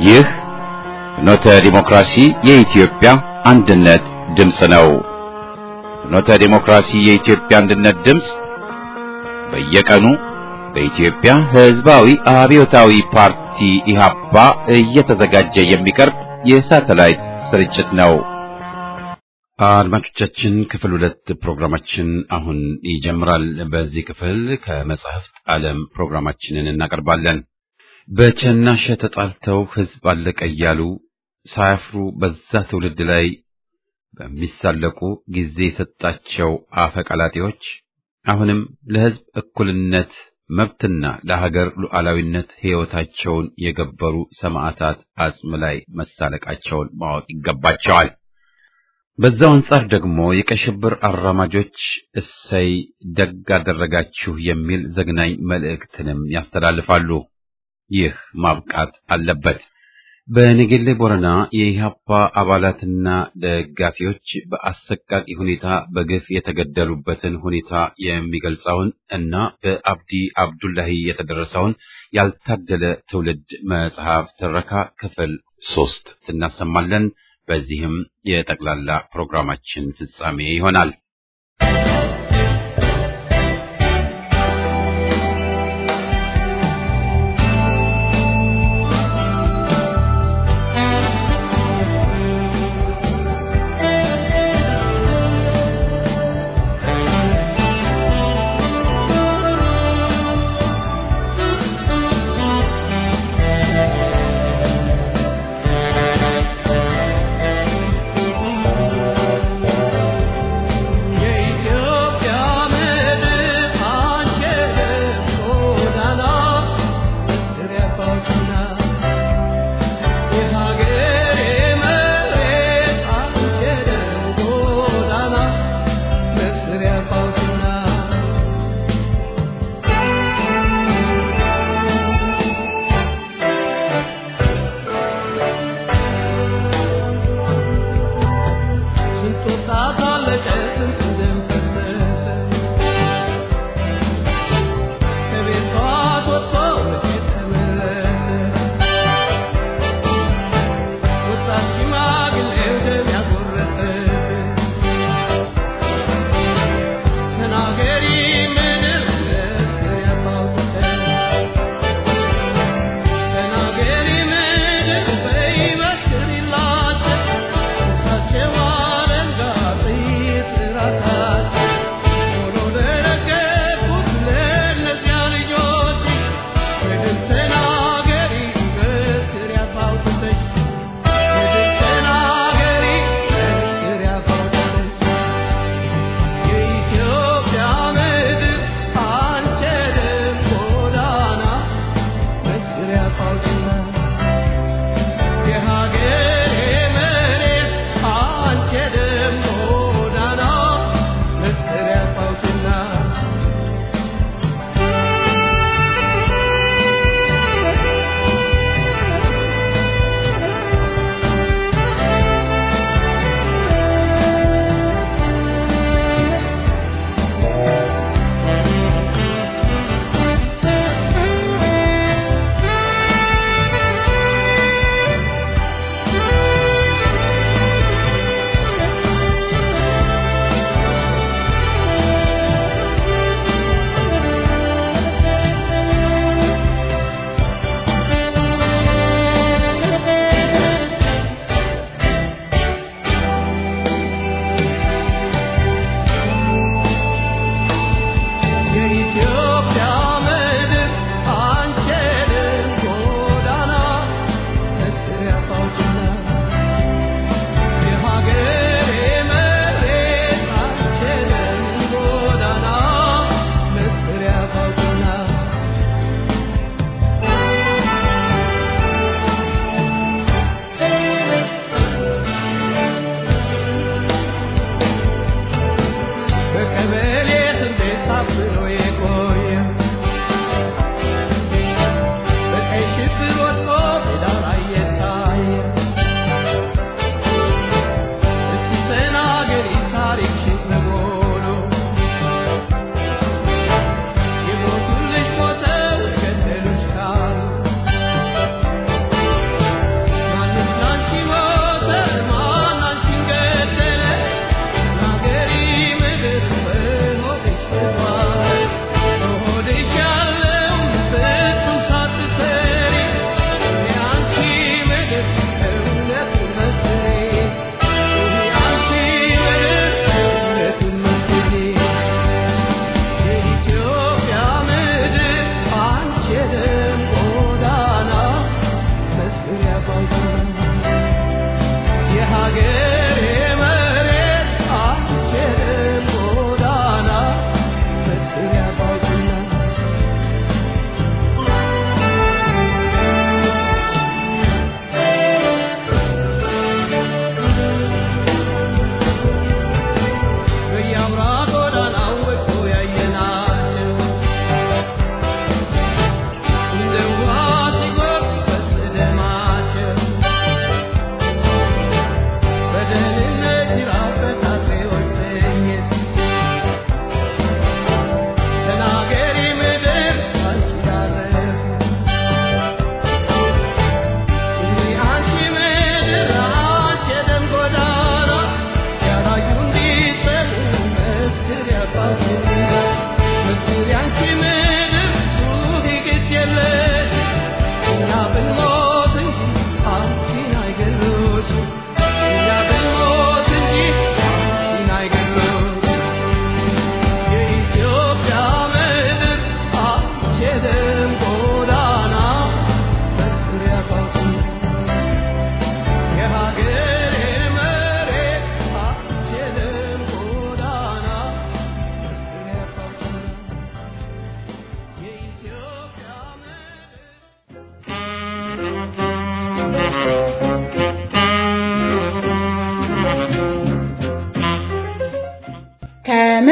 ይህ ፍኖተ ዲሞክራሲ የኢትዮጵያ አንድነት ድምፅ ነው። ፍኖተ ዲሞክራሲ የኢትዮጵያ አንድነት ድምፅ በየቀኑ በኢትዮጵያ ሕዝባዊ አብዮታዊ ፓርቲ ኢህአፓ እየተዘጋጀ የሚቀርብ የሳተላይት ስርጭት ነው። አድማጮቻችን ክፍል ሁለት ፕሮግራማችን አሁን ይጀምራል። በዚህ ክፍል ከመጻሕፍት ዓለም ፕሮግራማችንን እናቀርባለን። በቸናሸ ተጣልተው ሕዝብ አለቀ እያሉ ሳያፍሩ በዛ ትውልድ ላይ በሚሳለቁ ጊዜ የሰጣቸው አፈቀላጤዎች አሁንም ለሕዝብ እኩልነት መብትና ለሀገር ሉዓላዊነት ሕይወታቸውን የገበሩ ሰማዕታት አጽም ላይ መሳለቃቸውን ማወቅ ይገባቸዋል። በዛው አንጻር ደግሞ የቀይ ሽብር አራማጆች እሰይ ደግ አደረጋችሁ የሚል ዘግናኝ መልእክትንም ያስተላልፋሉ። ይህ ማብቃት አለበት። በነገሌ ቦረና የኢህአፓ አባላትና ደጋፊዎች በአሰቃቂ ሁኔታ በግፍ የተገደሉበትን ሁኔታ የሚገልጸውን እና በአብዲ አብዱላሂ የተደረሰውን ያልታደለ ትውልድ መጽሐፍ ትረካ ክፍል ሶስት እናሰማለን። በዚህም የጠቅላላ ፕሮግራማችን ፍጻሜ ይሆናል።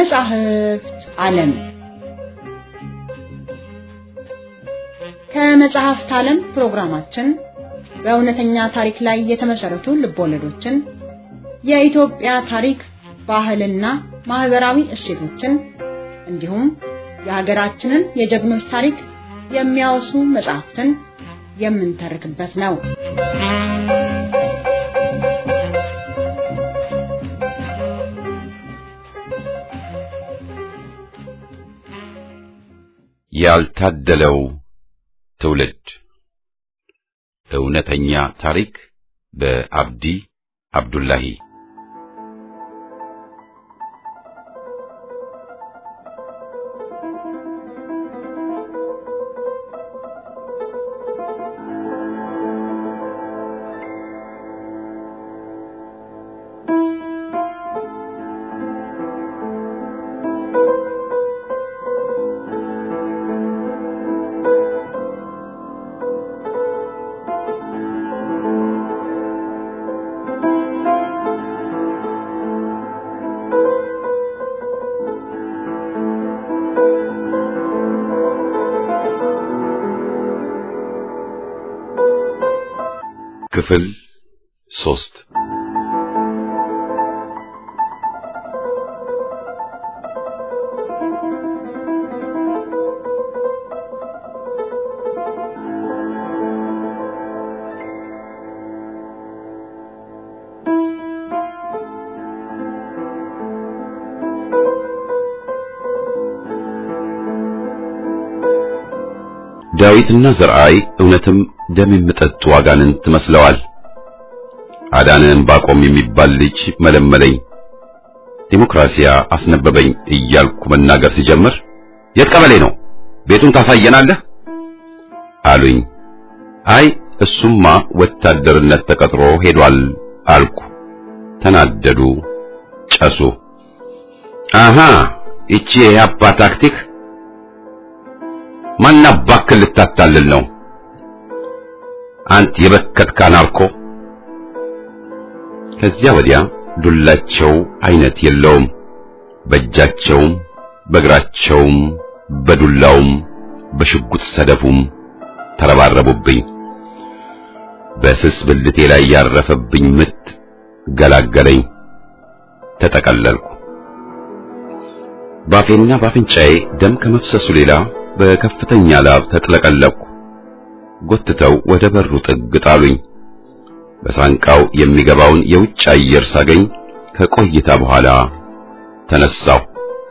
ከመጻሕፍት ዓለም ከመጽሐፍት ዓለም ፕሮግራማችን በእውነተኛ ታሪክ ላይ የተመሰረቱ ልቦለዶችን፣ የኢትዮጵያ ታሪክ፣ ባህልና ማህበራዊ እሴቶችን እንዲሁም የሀገራችንን የጀግኖች ታሪክ የሚያወሱ መጽሐፍትን የምንተርክበት ነው። ያልታደለው ትውልድ እውነተኛ ታሪክ በአብዲ አብዱላሂ ክፍል ሶስት ዳዊትና ዘርአይ እውነትም ደም የሚጠጡ አጋንንት መስለዋል። አዳነን ባቆም የሚባል ልጅ መለመለኝ፣ ዲሞክራሲያ አስነበበኝ እያልኩ መናገር ሲጀምር የት ቀበሌ ነው? ቤቱን ታሳየናለህ አሉኝ። አይ እሱማ ወታደርነት ተቀጥሮ ሄዷል አልኩ። ተናደዱ፣ ጨሱ። አሃ ይቺ የአባ ታክቲክ ማን አባክህ ልታታልል ነው? አንት የበከትክ አናርኮ። ከዚያ ወዲያ ዱላቸው አይነት የለውም። በእጃቸውም በእግራቸውም በዱላውም በሽጉጥ ሰደፉም ተረባረቡብኝ። በስስ ብልቴ ላይ ያረፈብኝ ምት ገላገለኝ። ተጠቀለልኩ። ባፌና ባፍንጫዬ ደም ከመፍሰሱ ሌላ በከፍተኛ ላብ ተጥለቀለቅኩ። ጎትተው ወደ በሩ ጥግ ጣሉኝ። በሳንቃው የሚገባውን የውጭ አየር ሳገኝ ከቆይታ በኋላ ተነሳሁ።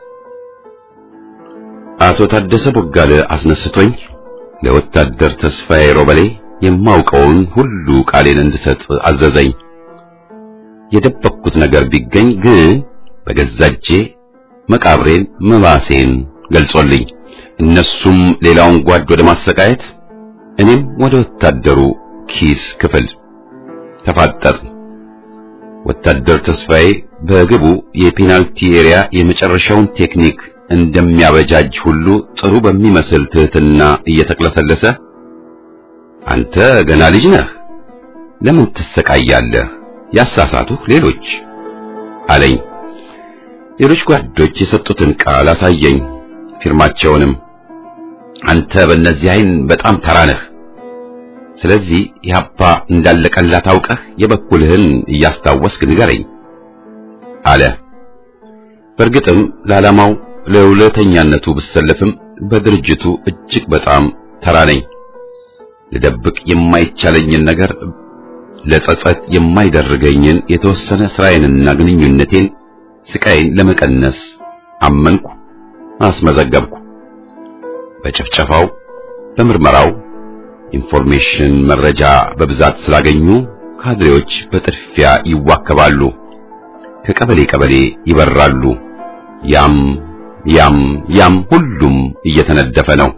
አቶ ታደሰ ቦጋለ አስነስቶኝ ለወታደር ተስፋዬ ሮበሌ የማውቀውን ሁሉ ቃሌን እንድሰጥ አዘዘኝ። የደበቅኩት ነገር ቢገኝ ግን በገዛ እጄ መቃብሬን መባሴን ገልጾልኝ እነሱም ሌላውን ጓድ ወደ ማሰቃየት እኔም ወደ ወታደሩ ኪስ ክፍል ተፋጠጥ። ወታደር ተስፋዬ በግቡ የፔናልቲ ኤሪያ የመጨረሻውን ቴክኒክ እንደሚያበጃጅ ሁሉ ጥሩ በሚመስል ትህትና እየተቅለሰለሰ አንተ ገና ልጅ ነህ፣ ለምን ትሰቃያለህ? ያሳሳቱህ ሌሎች አለኝ። ሌሎች ጓዶች የሰጡትን ቃል አሳየኝ፣ ፊርማቸውንም። አንተ በእነዚህ አይን በጣም ተራ ነህ። ስለዚህ ኢህአፓ እንዳለቀላት አውቀህ የበኩልህን እያስታወስክ ንገረኝ አለ። በእርግጥም ለዓላማው ለሁለተኛነቱ ብሰለፍም በድርጅቱ እጅግ በጣም ተራ ነኝ። ልደብቅ የማይቻለኝን ነገር ለጸጸት የማይደርገኝን የተወሰነ ስራዬንና ግንኙነቴን ስቃይን ለመቀነስ አመንኩ፣ አስመዘገብኩ። በጭፍጨፋው በምርመራው ኢንፎርሜሽን መረጃ በብዛት ስላገኙ ካድሬዎች በጥድፊያ ይዋከባሉ፣ ከቀበሌ ቀበሌ ይበራሉ። ያም ያም ያም ሁሉም እየተነደፈ ነው።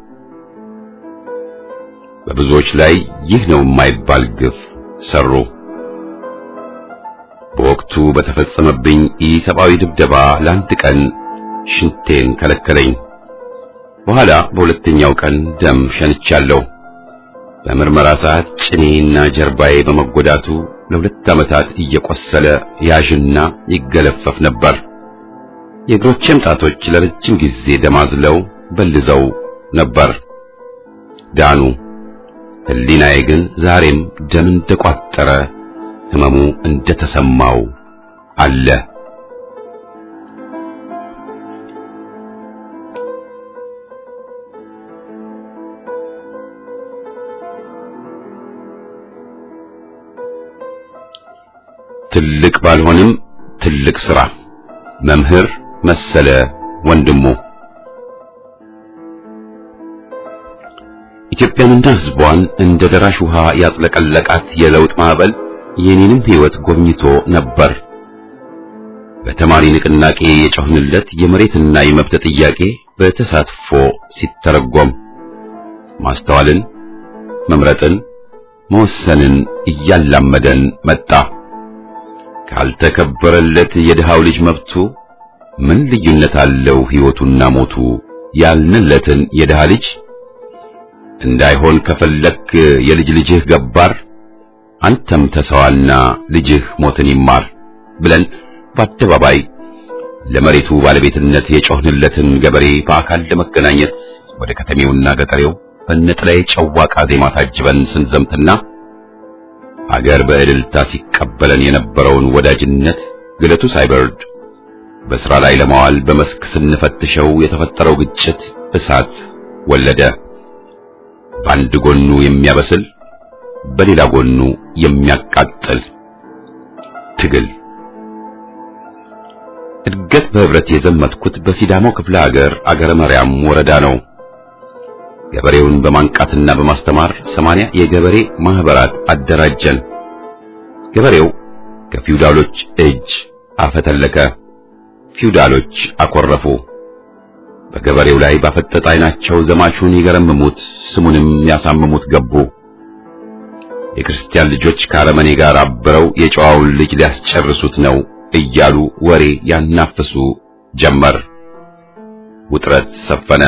በብዙዎች ላይ ይህ ነው የማይባል ግፍ ሰሩ። በወቅቱ በተፈጸመብኝ ኢሰብአዊ ድብደባ ለአንድ ቀን ሽንቴን ከለከለኝ። በኋላ በሁለተኛው ቀን ደም ሸንቻለሁ። በምርመራ ሰዓት ጭኔና ጀርባዬ በመጎዳቱ ለሁለት ዓመታት እየቆሰለ ያዥና ይገለፈፍ ነበር። የእግሮቼም ጣቶች ለረጅም ጊዜ ደማዝለው በልዘው ነበር። ዳኑ። ሕሊናዬ ግን ዛሬም ደም እንደቋጠረ ህመሙ እንደተሰማው አለ። ትልቅ ባልሆንም ትልቅ ሥራ መምህር መሰለ ወንድሙ ኢትዮጵያንና ሕዝቧን እንደ ደራሽ ውሃ ያጥለቀለቃት የለውጥ ማዕበል የኔንም ሕይወት ጎብኝቶ ነበር። በተማሪ ንቅናቄ የጮህንለት የመሬትና የመብት ጥያቄ በተሳትፎ ሲተረጎም ማስተዋልን፣ መምረጥን፣ መወሰንን እያላመደን መጣ። ካልተከበረለት የድሃው ልጅ መብቱ ምን ልዩነት አለው ሕይወቱና ሞቱ ያልንለትን የድሃ ልጅ እንዳይሆን ከፈለክ የልጅ ልጅህ ገባር አንተም ተሰዋና ልጅህ ሞትን ይማር ብለን በአደባባይ ለመሬቱ ባለቤትነት የጮህንለትን ገበሬ በአካል ለመገናኘት ወደ ከተሜውና ገጠሬው በነጠላዬ ጨዋቃ ዜማ ታጅበን ስንዘምትና አገር በእልልታ ሲቀበለን የነበረውን ወዳጅነት ግለቱ ሳይበርድ በሥራ ላይ ለማዋል በመስክ ስንፈትሸው የተፈጠረው ግጭት እሳት ወለደ። በአንድ ጎኑ የሚያበስል በሌላ ጎኑ የሚያቃጥል ትግል። እድገት በህብረት የዘመትኩት በሲዳማው ክፍለ ሀገር አገረ መርያም ወረዳ ነው። ገበሬውን በማንቃትና በማስተማር ሰማንያ የገበሬ ማህበራት አደራጀን። ገበሬው ከፊውዳሎች እጅ አፈተለከ። ፊውዳሎች አኮረፉ። በገበሬው ላይ ባፈጠጠ ዓይናቸው ዘማቹን ይገረምሙት ስሙንም ያሳምሙት ገቡ። የክርስቲያን ልጆች ከአረመኔ ጋር አብረው የጨዋውን ልጅ ሊያስጨርሱት ነው እያሉ ወሬ ያናፍሱ ጀመር። ውጥረት ሰፈነ።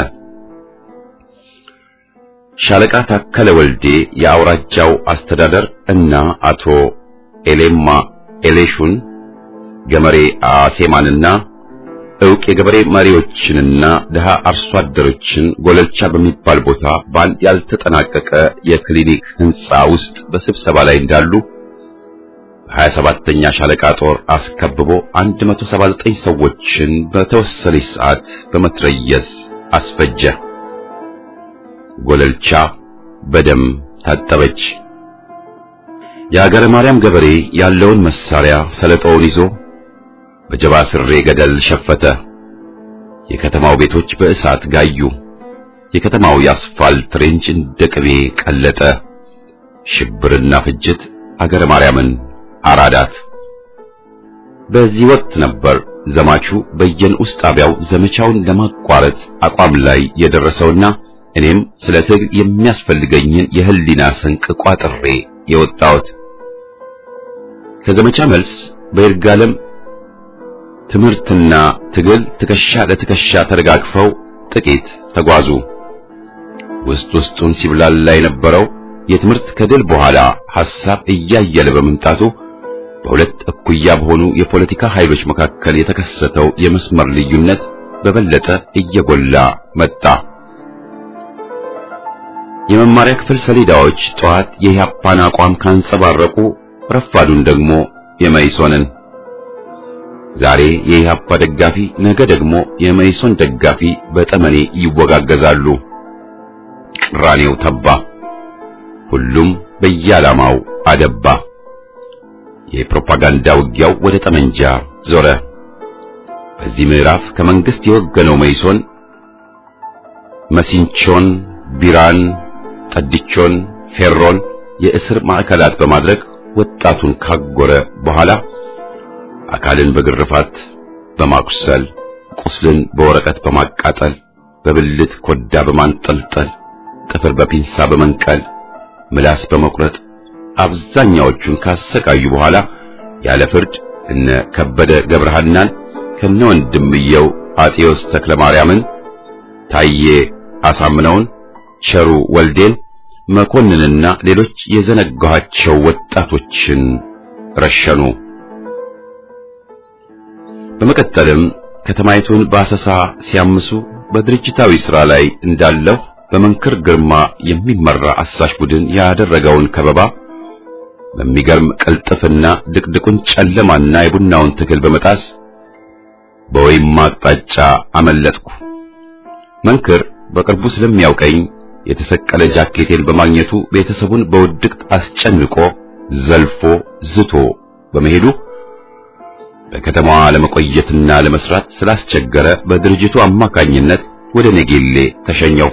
ሻለቃ ታከለ ወልዴ የአውራጃው አስተዳደር እና አቶ ኤሌማ ኤሌሹን ገመሬ አሴማንና ዕውቅ የገበሬ መሪዎችንና ድሃ አርሶ አደሮችን ጎለልቻ በሚባል ቦታ በአንድ ያልተጠናቀቀ የክሊኒክ ህንፃ ውስጥ በስብሰባ ላይ እንዳሉ በሀያ ሰባተኛ ሻለቃ ጦር አስከብቦ 179 ሰዎችን በተወሰነች ሰዓት በመትረየስ አስፈጀ። ጎለልቻ በደም ታጠበች። የአገረ ማርያም ገበሬ ያለውን መሳሪያ ሰለጦውን ይዞ በጀባ ስሬ ገደል ሸፈተ። የከተማው ቤቶች በእሳት ጋዩ። የከተማው የአስፋልት ሬንጅ እንደ ቅቤ ቀለጠ። ሽብርና ፍጅት አገረ ማርያምን አራዳት። በዚህ ወቅት ነበር ዘማቹ በየንዑስ ጣቢያው ዘመቻውን ለማቋረጥ አቋም ላይ የደረሰውና እኔም ስለ ትግል የሚያስፈልገኝን የህሊና ስንቅ ቋጥሬ የወጣሁት። ከዘመቻ መልስ በይርጋለም ትምህርትና ትግል ትከሻ ለትከሻ ተደጋግፈው ጥቂት ተጓዙ። ውስጥ ውስጡን ሲብላላ የነበረው የትምህርት ከድል በኋላ ሐሳብ እያየለ በመምጣቱ በሁለት እኩያ በሆኑ የፖለቲካ ኃይሎች መካከል የተከሰተው የመስመር ልዩነት በበለጠ እየጎላ መጣ። የመማሪያ ክፍል ሰሌዳዎች ጠዋት የኢህአፓን አቋም ካንጸባረቁ ረፋዱን ደግሞ የመይሶንን ዛሬ የኢህአፓ ደጋፊ ነገ ደግሞ የመይሶን ደጋፊ በጠመኔ ይወጋገዛሉ። ቅራኔው ተባ። ሁሉም በየዓላማው አደባ። የፕሮፓጋንዳ ውጊያው ወደ ጠመንጃ ዞረ። በዚህ ምዕራፍ ከመንግስት የወገነው መይሶን መሲንቾን፣ ቢራን፣ ጠድቾን፣ ፌሮን የእስር ማዕከላት በማድረግ ወጣቱን ካጎረ በኋላ አካልን በግርፋት በማቁሰል ቁስልን በወረቀት በማቃጠል በብልት ኮዳ በማንጠልጠል ጥፍር በፒንሳ በመንቀል ምላስ በመቁረጥ አብዛኛዎቹን ካሰቃዩ በኋላ ያለ ፍርድ እነ ከበደ ገብረሃናን ከነ ወንድምየው አጤዎስ ተክለ ማርያምን፣ ታዬ አሳምነውን፣ ቸሩ ወልዴን፣ መኮንንና ሌሎች የዘነጋኋቸው ወጣቶችን ረሸኑ። በመቀጠልም ከተማይቱን በአሰሳ ሲያምሱ በድርጅታዊ ሥራ ላይ እንዳለሁ በመንክር ግርማ የሚመራ አሳሽ ቡድን ያደረገውን ከበባ በሚገርም ቅልጥፍና ድቅድቁን ጨለማና የቡናውን ትግል በመጣስ በወይም አቅጣጫ አመለጥኩ። መንክር በቅርቡ ስለሚያውቀኝ የተሰቀለ ጃኬቴን በማግኘቱ ቤተሰቡን በውድቅት አስጨንቆ ዘልፎ ዝቶ በመሄዱ በከተማዋ ለመቆየትና ለመስራት ስላስቸገረ በድርጅቱ አማካኝነት ወደ ኔጌሌ ተሸኘው።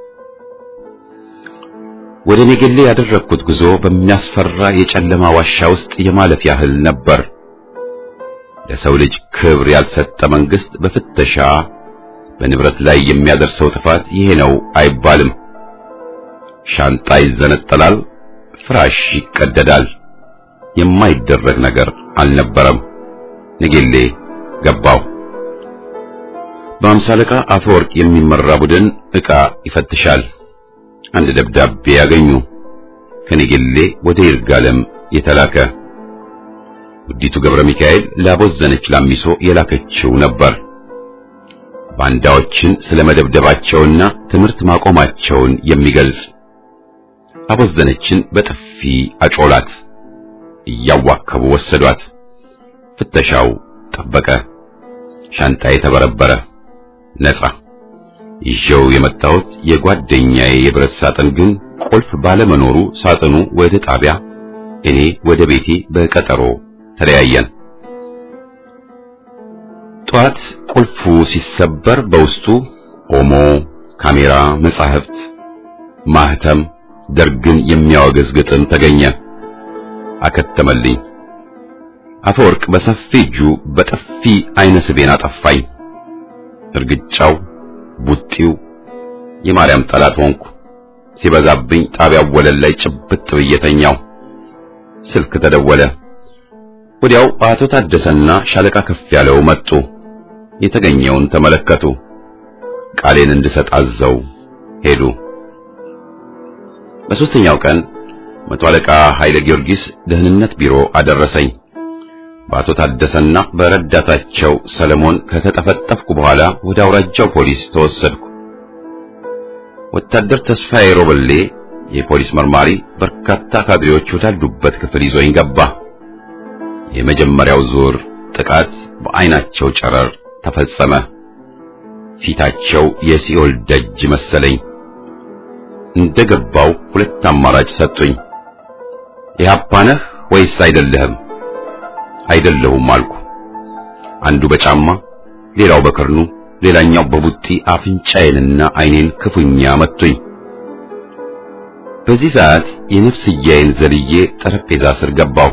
ወደ ኔጌሌ ያደረግኩት ጉዞ በሚያስፈራ የጨለማ ዋሻ ውስጥ የማለፍ ያህል ነበር። ለሰው ልጅ ክብር ያልሰጠ መንግስት በፍተሻ በንብረት ላይ የሚያደርሰው ጥፋት ይሄ ነው አይባልም። ሻንጣ ይዘነጠላል፣ ፍራሽ ይቀደዳል። የማይደረግ ነገር አልነበረም። ኔጌሌ ገባው። በአምሳ አለቃ አፈወርቅ የሚመራ ቡድን ዕቃ ይፈትሻል። አንድ ደብዳቤ ያገኙ። ከኔጌሌ ወደ ይርጋለም የተላከ ውዲቱ ገብረ ሚካኤል ላቦዘነች ላሚሶ የላከችው ነበር። ባንዳዎችን ስለመደብደባቸውና ትምህርት ማቆማቸውን የሚገልጽ አቦዘነችን በጥፊ አጮላት። እያዋከቡ ወሰዷት። ፍተሻው ጠበቀ። ሻንጣዬ ተበረበረ። ነጻ ይዤው የመጣሁት የጓደኛዬ የብረት ሳጥን ግን ቁልፍ ባለመኖሩ ሳጥኑ ወደ ጣቢያ፣ እኔ ወደ ቤቴ በቀጠሮ ተለያየን። ጧት ቁልፉ ሲሰበር በውስጡ ኦሞ፣ ካሜራ፣ መጻሕፍት፣ ማህተም፣ ደርግን የሚያወግዝ ግጥም ተገኘ። አከተመልኝ። አፈወርቅ በሰፊ እጁ በጥፊ አይነ ስቤን አጠፋኝ። እርግጫው፣ ቡጢው የማርያም ጠላት ሆንኩ። ሲበዛብኝ ጣቢያው ወለል ላይ ጭብጥ ብዬ ተኛው። ስልክ ተደወለ። ወዲያው አቶ ታደሰና ሻለቃ ከፍ ያለው መጡ። የተገኘውን ተመለከቱ። ቃሌን እንድሰጥ አዘው ሄዱ። በሦስተኛው ቀን መቶ አለቃ ኃይለ ጊዮርጊስ ደህንነት ቢሮ አደረሰኝ። በአቶ ታደሰና በረዳታቸው ሰለሞን ከተጠፈጠፍኩ በኋላ ወደ አውራጃው ፖሊስ ተወሰድኩ። ወታደር ተስፋዬ ሮበሌ የፖሊስ መርማሪ በርካታ ካድሬዎች ወዳሉበት ክፍል ይዞኝ ገባ። የመጀመሪያው ዙር ጥቃት በአይናቸው ጨረር ተፈጸመ። ፊታቸው የሲኦል ደጅ መሰለኝ። እንደገባው ሁለት አማራጭ ሰጡኝ። ኢህአፓ ነህ ወይስ አይደለህም? አይደለሁም አልኩ። አንዱ በጫማ ሌላው በክርኑ ሌላኛው በቡጢ አፍንጫዬንና አይኔን ክፉኛ መቱኝ። በዚህ ሰዓት የነፍስያዬን ዘልዬ ጠረጴዛ ስር ገባሁ።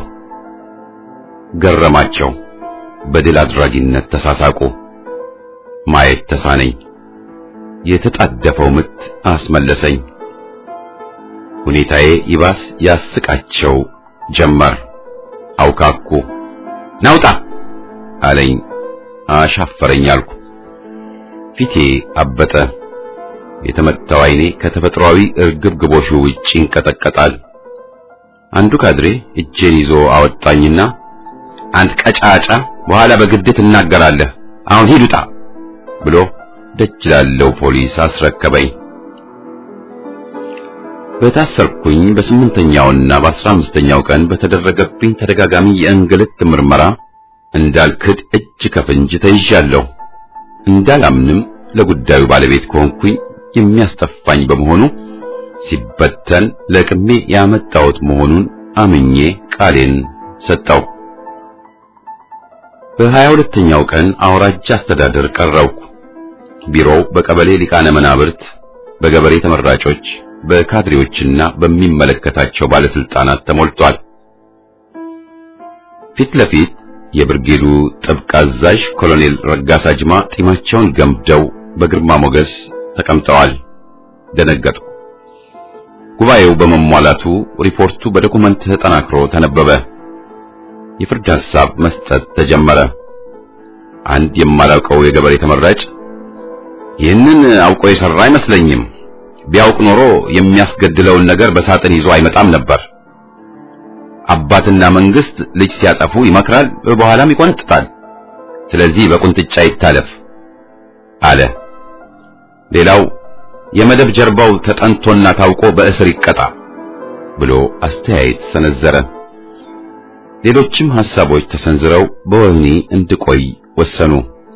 ገረማቸው። በድል አድራጊነት ተሳሳቁ። ማየት ተሳነኝ። የተጣደፈው ምት አስመለሰኝ። ሁኔታዬ ይባስ ያስቃቸው ጀመር። አውካኩ። ናውጣ አለኝ። አሻፈረኝ አልኩ። ፊቴ አበጠ። የተመታው አይኔ ከተፈጥሯዊ እርግብግቦሹ ውጭ ይንቀጠቀጣል። አንዱ ካድሬ እጄን ይዞ አወጣኝና አንድ ቀጫጫ በኋላ በግድ ትናገራለህ፣ አሁን ሂድ ውጣ ብሎ ደጅ ላለው ፖሊስ አስረከበኝ። በታሰርኩኝ በስምንተኛውና በአስራ አምስተኛው ቀን በተደረገብኝ ተደጋጋሚ የእንግልት ምርመራ እንዳልክድ እጅ ከፍንጅ ተይዣለሁ። እንዳላምንም ለጉዳዩ ባለቤት ከሆንኩኝ የሚያስጠፋኝ በመሆኑ ሲበተን ለቅሜ ያመጣሁት መሆኑን አምኜ ቃሌን ሰጠው። በሀያ ሁለተኛው ቀን አውራጃ አስተዳደር ቀረብኩ። ቢሮው በቀበሌ ሊቃነ መናብርት፣ በገበሬ ተመራጮች፣ በካድሬዎችና በሚመለከታቸው ባለስልጣናት ተሞልቷል። ፊት ለፊት የብርጌዱ ጥብቅ አዛዥ ኮሎኔል ረጋሳ ጅማ ጢማቸውን ገምደው በግርማ ሞገስ ተቀምጠዋል። ደነገጥኩ። ጉባኤው በመሟላቱ ሪፖርቱ በዶኩመንት ተጠናክሮ ተነበበ። የፍርድ ሐሳብ መስጠት ተጀመረ። አንድ የማላውቀው የገበሬ ተመራጭ ይህንን አውቆ የሰራ አይመስለኝም፣ ቢያውቅ ኖሮ የሚያስገድለውን ነገር በሳጥን ይዞ አይመጣም ነበር። አባትና መንግስት ልጅ ሲያጠፉ ይመክራል፣ በኋላም ይቆነጥጣል። ስለዚህ በቁንጥጫ ይታለፍ አለ። ሌላው የመደብ ጀርባው ተጠንቶና ታውቆ በእስር ይቀጣ ብሎ አስተያየት ሰነዘረ። ሌሎችም ሐሳቦች ተሰንዝረው በወህኒ እንድቆይ ወሰኑ።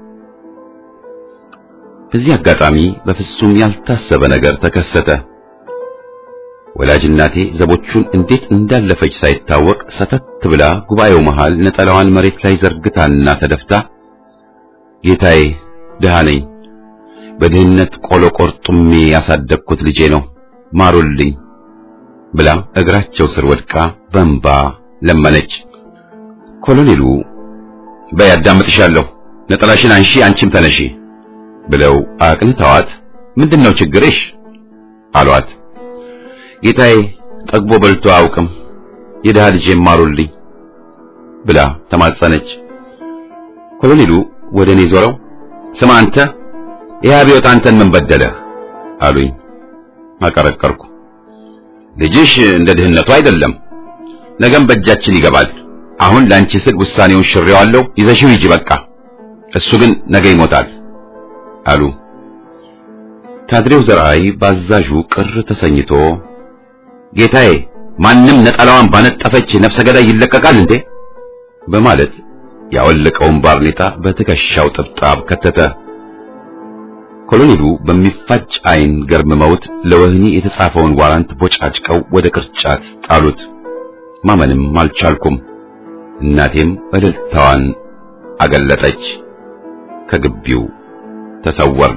በዚህ አጋጣሚ በፍጹም ያልታሰበ ነገር ተከሰተ። ወላጅ እናቴ ዘቦቹን እንዴት እንዳለፈች ሳይታወቅ ሰተት ብላ ጉባኤው መሃል ነጠላዋን መሬት ላይ ዘርግታና ተደፍታ ጌታዬ ድሃ ነኝ፣ በድህነት ቆሎ ቆርጡሜ ያሳደግኩት ልጄ ነው፣ ማሩልኝ ብላ እግራቸው ስር ወድቃ በእንባ ለመነች። ኮሎኔሉ በይ አዳምጥሻለሁ፣ ነጠላሽን አንሺ፣ አንቺም ተነሺ ብለው አቅንተዋት ምንድነው ችግርሽ አሏት። ጌታዬ ጠግቦ በልቶ አያውቅም፣ የድሃ ልጄ ማሩልኝ ብላ ተማጸነች። ኮሎኔሉ ወደ እኔ ዞረው ስማ አንተ ይህ አብዮት አንተን ምን በደለህ አሉኝ። አቀረቀርኩ። ልጅሽ እንደ ድህነቱ አይደለም፣ ነገም በእጃችን ይገባል። አሁን ላንቺ ስል ውሳኔውን ሽሬዋለሁ፣ ይዘሽው ሂጂ በቃ። እሱ ግን ነገ ይሞታል አሉ። ካድሬው ዘርአይ ባዛዡ ቅር ተሰኝቶ ጌታዬ ማንም ነጠላዋን ባነጠፈች ነፍሰ ገዳይ ይለቀቃል እንዴ? በማለት ያወለቀውን ባርኔጣ በትከሻው ጥብጣብ ከተተ። ኮሎኔሉ በሚፋጭ ዓይን ገርምመውት ለወህኒ የተጻፈውን ዋራንት ቦጫጭቀው ወደ ቅርጫት ጣሉት። ማመንም አልቻልኩም። እናቴም እልልታዋን አገለጠች። ከግቢው ተሰወርን።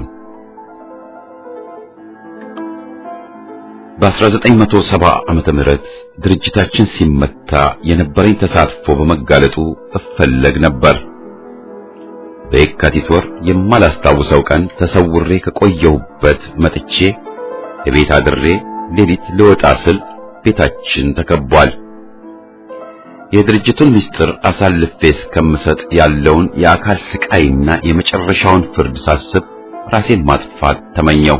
በ1970 ዓመተ ምህረት ድርጅታችን ሲመታ የነበረኝ ተሳትፎ በመጋለጡ እፈለግ ነበር። በየካቲት ወር የማላስታውሰው ቀን ተሰውሬ ከቆየሁበት መጥቼ የቤት አድሬ ሌሊት ልወጣ ስል ቤታችን ተከቧል። የድርጅቱን ምስጢር አሳልፌ እስከምሰጥ ያለውን የአካል ስቃይና የመጨረሻውን ፍርድ ሳስብ ራሴን ማጥፋት ተመኘው።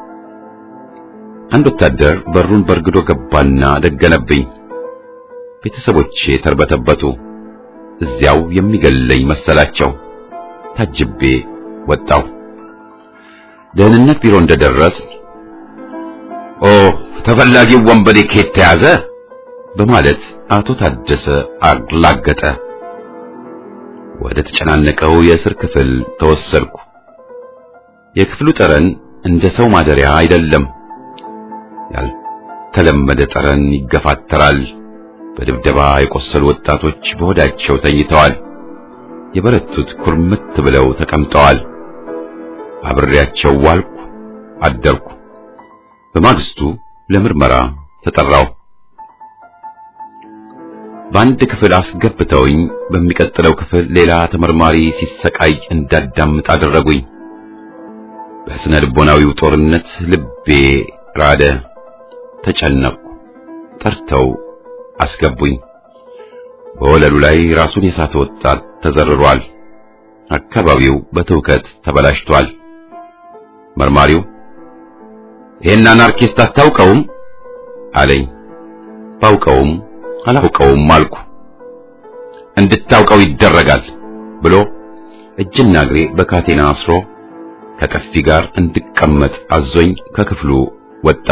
አንድ ወታደር በሩን በርግዶ ገባና ደገነብኝ። ቤተሰቦቼ ተርበተበቱ። እዚያው የሚገለኝ መሰላቸው። ታጅቤ ወጣው። ደህንነት ቢሮ እንደደረስ ኦ ተፈላጊው ወንበዴ ከየት ተያዘ በማለት አቶ ታደሰ አላገጠ። ወደ ተጨናነቀው የእስር ክፍል ተወሰድኩ። የክፍሉ ጠረን እንደ ሰው ማደሪያ አይደለም። ያልተለመደ ጠረን ይገፋተራል። በድብደባ የቆሰሉ ወጣቶች በሆዳቸው ተኝተዋል። የበረቱት ኩርምት ብለው ተቀምጠዋል። አብሬያቸው ዋልኩ፣ አደርኩ። በማግስቱ ለምርመራ ተጠራው። በአንድ ክፍል አስገብተውኝ በሚቀጥለው ክፍል ሌላ ተመርማሪ ሲሰቃይ እንዳዳምጥ አደረጉኝ። በስነ ልቦናዊው ጦርነት ልቤ ራደ፣ ተጨነቅኩ። ጠርተው አስገቡኝ። በወለሉ ላይ ራሱን የሳተ ወጣት ተዘርሯል። አካባቢው በትውከት ተበላሽቷል። መርማሪው ይህን አናርኪስት አታውቀውም አለኝ። ባውቀውም አላውቀውም አልኩ። እንድታውቀው ይደረጋል ብሎ እጅና እግሬ በካቴና አስሮ ከጠፊ ጋር እንድቀመጥ አዞኝ ከክፍሉ ወጣ።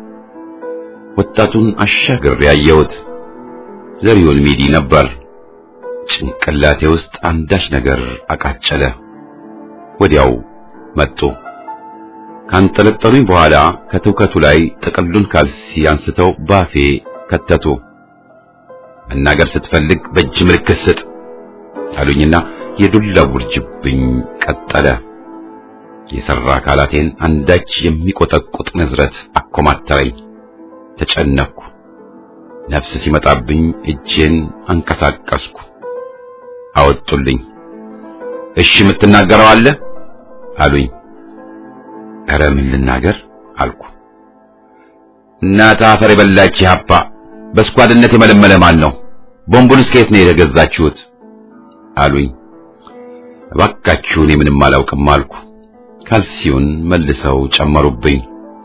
ወጣቱን አሻግሬ ያየሁት ዘሪሁን ሚዲ ነበር። ጭንቅላቴ ውስጥ አንዳች ነገር አቃጨለ። ወዲያው መጡ። ካንጠለጠሉኝ በኋላ ከትውከቱ ላይ ጥቅሉን ካልሲ አንስተው ባፌ ከተቱ። መናገር ስትፈልግ በእጅ ምልክት ስጥ አሉኝና የዱላ ውርጅብኝ ቀጠለ። የሰራ አካላቴን አንዳች የሚቆጠቁጥ ንዝረት አኮማተረኝ። ተጨነቅኩ። ነፍስ ሲመጣብኝ እጄን አንቀሳቀስኩ። አወጡልኝ። እሺ የምትናገረው አለ አሉኝ። ኧረ ምን ልናገር አልኩ። እናት አፈር የበላች ሀፓ በስኳድነት የመለመለ ማን ነው? ቦምቡንስ ከየት ነው የገዛችሁት? አሉኝ። እባካችሁ እኔ ምንም አላውቅም አልኩ። ካልሲውን መልሰው ጨመሩብኝ።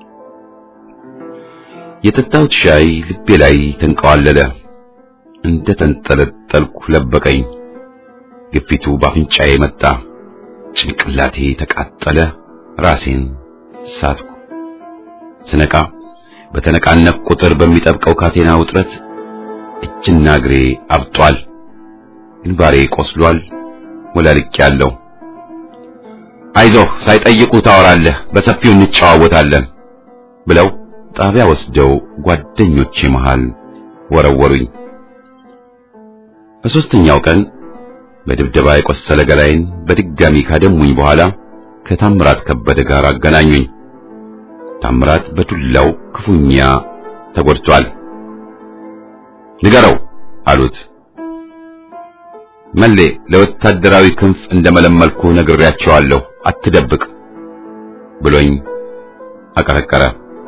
የጠጣሁት ሻይ ልቤ ላይ ተንቀዋለለ። እንደ ተንጠለጠልኩ ለበቀኝ። ግፊቱ ባፍንጫዬ መጣ። ጭንቅላቴ ተቃጠለ። ራሴን ሳትኩ። ስነቃ በተነቃነቅ ቁጥር በሚጠብቀው ካቴና ውጥረት እጅና እግሬ አብጧል። ግንባሬ ቆስሏል። ወላልቄያለሁ። አይዞህ ሳይጠይቁ ታወራለህ፣ በሰፊው እንጨዋወታለን ብለው ጣቢያ ወስደው ጓደኞቼ መሃል ወረወሩኝ። በሦስተኛው ቀን በድብደባ የቆሰለ ገላይን በድጋሚ ካደሙኝ በኋላ ከታምራት ከበደ ጋር አገናኙኝ። ታምራት በዱላው ክፉኛ ተጎድቷል። ንገረው አሉት። መሌ ለወታደራዊ ክንፍ እንደመለመልኩ ነግሬያቸዋለሁ፣ አትደብቅ ብሎኝ አቀረቀረ።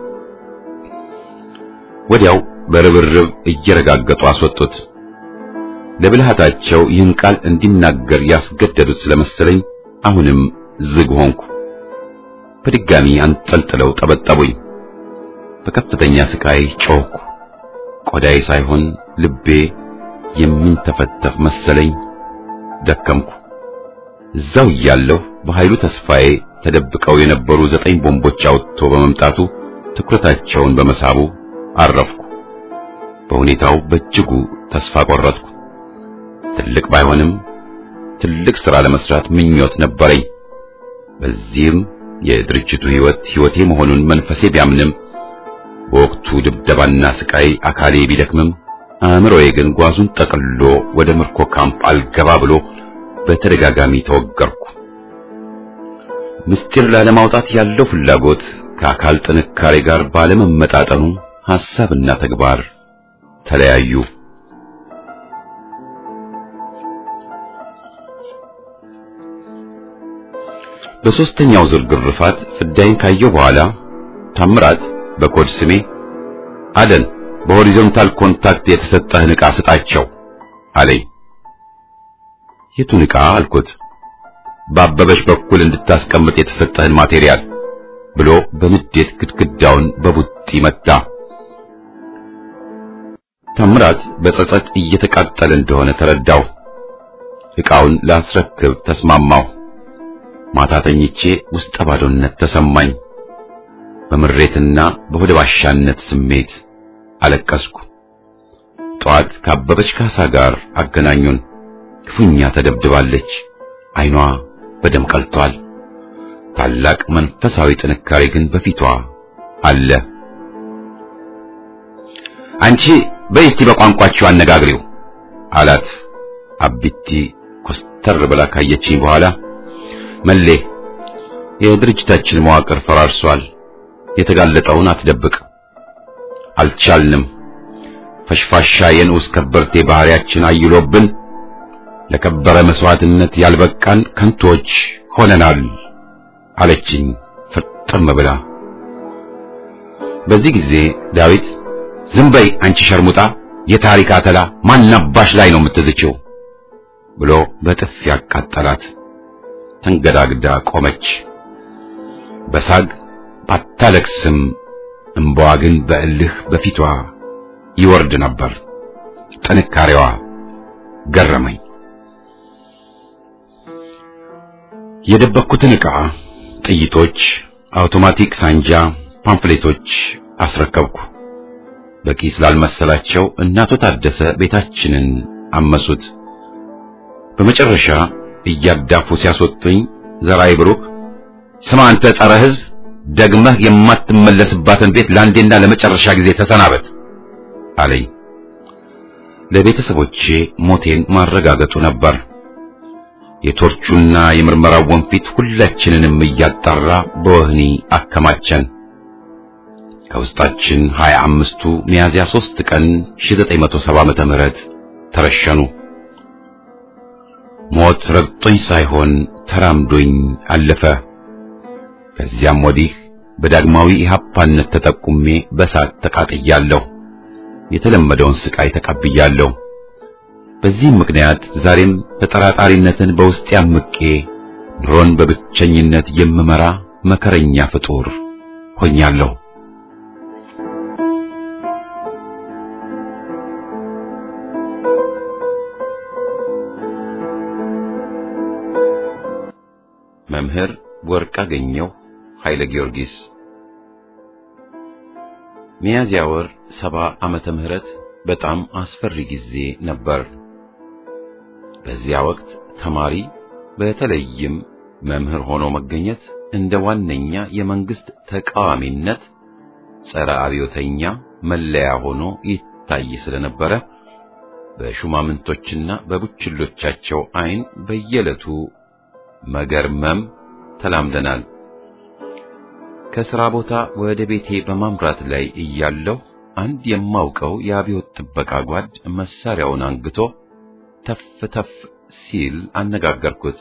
ወዲያው በርብርብ እየረጋገጡ አስወጡት። ለብልሃታቸው ይህን ቃል እንዲናገር ያስገደዱት ስለመሰለኝ አሁንም ዝግ ሆንኩ። በድጋሚ አንጠልጥለው ጠበጠቡኝ። በከፍተኛ ስቃይ ጮኽኩ። ቆዳዬ ሳይሆን ልቤ የሚንተፈተፍ መሰለኝ። ደከምኩ። እዛው እያለሁ በኃይሉ ተስፋዬ ተደብቀው የነበሩ ዘጠኝ ቦምቦች አውጥቶ በመምጣቱ ትኩረታቸውን በመሳቡ አረፍኩ። በሁኔታው በእጅጉ ተስፋ ቆረጥኩ። ትልቅ ባይሆንም ትልቅ ሥራ ለመስራት ምኞት ነበረኝ። በዚህም የድርጅቱ ሕይወት ሕይወቴ መሆኑን መንፈሴ ቢያምንም በወቅቱ ድብደባና ስቃይ አካሌ ቢደክምም አእምሮዬ ግን ጓዙን ጠቅልሎ ወደ ምርኮ ካምፕ አልገባ ብሎ በተደጋጋሚ ተወገርኩ። ምስጢር ላለማውጣት ያለው ፍላጎት ከአካል ጥንካሬ ጋር ባለመመጣጠኑ ሐሳብና ተግባር ተለያዩ። በሦስተኛው ዙር ግርፋት ፍዳይን ካየው በኋላ ታምራት በኮድ ስሜ አደን በሆሪዞንታል ኮንታክት የተሰጠህን ዕቃ ስጣቸው አለኝ። የቱን ዕቃ አልኩት። በአበበሽ በኩል እንድታስቀምጥ የተሰጠህን ማቴሪያል ብሎ በንዴት ግድግዳውን በቡጢ መታ። ታምራት በጸጸት እየተቃጠለ እንደሆነ ተረዳው። ዕቃውን ላስረክብ ተስማማው። ማታ ተኝቼ ውስጠ ባዶነት ተሰማኝ። በምሬትና በሆደ ባሻነት ስሜት አለቀስኩ። ጠዋት ካበበች ካሳ ጋር አገናኙን። ክፉኛ ተደብድባለች። ዓይኗ በደም ቀልቷል። ታላቅ መንፈሳዊ ጥንካሬ ግን በፊቷ አለ። አንቺ በይ እስቲ በቋንቋችሁ አነጋግሪው አላት። አቢቲ ኮስተር ብላ ካየችኝ በኋላ መሌ የድርጅታችን መዋቅር ፈራርሷል። የተጋለጠውን አትደብቅ። አልቻልንም። ፈሽፋሻ የንዑስ ከበርቴ ባህሪያችን አይሎብን ለከበረ መስዋዕትነት ያልበቃን ከንቶች ሆነናል አለችኝ ፍርጥም ብላ። በዚህ ጊዜ ዳዊት ዝም በይ አንቺ ሸርሙጣ፣ የታሪክ አተላ ማናባሽ ላይ ነው የምትዝችው ብሎ በጥፊ ያቃጠላት። ተንገዳግዳ ቆመች። በሳግ ባታለቅስም እምባዋ ግን በእልህ በፊቷ ይወርድ ነበር። ጥንካሬዋ ገረመኝ። የደበኩትን ዕቃ፣ ጥይቶች፣ አውቶማቲክ ሳንጃ፣ ፓምፍሌቶች አስረከብኩ። በቂ ስላልመሰላቸው እናቶ ታደሰ ቤታችንን አመሱት። በመጨረሻ እያዳፉ ሲያስወጡኝ ዘራይ ብሩክ ስማ አንተ ጸረ ሕዝብ ደግመህ የማትመለስባትን ቤት ለአንዴና ለመጨረሻ ጊዜ ተሰናበት አለኝ። ለቤተሰቦቼ ሞቴን ማረጋገጡ ነበር። የቶርቹና የምርመራው ወንፊት ሁላችንንም እያጣራ በወህኒ አከማቸን። ከውስጣችን ሀያ አምስቱ ሚያዝያ ሦስት ቀን 1970 ዓመተ ምህረት ተረሸኑ። ሞት ረግጦኝ ሳይሆን ተራምዶኝ አለፈ። ከዚያም ወዲህ በዳግማዊ ኢህአፓነት ተጠቁሜ በሳት ተቃጥያለሁ። የተለመደውን ስቃይ ተቀብያለሁ። በዚህም ምክንያት ዛሬም ተጠራጣሪነትን በውስጤ አምቄ ኑሮን በብቸኝነት የምመራ መከረኛ ፍጡር ሆኛለሁ። መምህር ወርቅአገኘሁ ኃይለ ጊዮርጊስ ሚያዝያ ወር ሰባ ዓመተ ምህረት በጣም አስፈሪ ጊዜ ነበር። በዚያ ወቅት ተማሪ በተለይም መምህር ሆኖ መገኘት እንደ ዋነኛ የመንግስት ተቃዋሚነት ጸረ አብዮተኛ መለያ ሆኖ ይታይ ስለነበረ በሹማምንቶችና በቡችሎቻቸው ዓይን በየዕለቱ መገርመም ተላምደናል። ከሥራ ቦታ ወደ ቤቴ በማምራት ላይ እያለሁ አንድ የማውቀው የአብዮት ጥበቃ ጓድ መሳሪያውን አንግቶ ተፍ ተፍ ሲል አነጋገርኩት።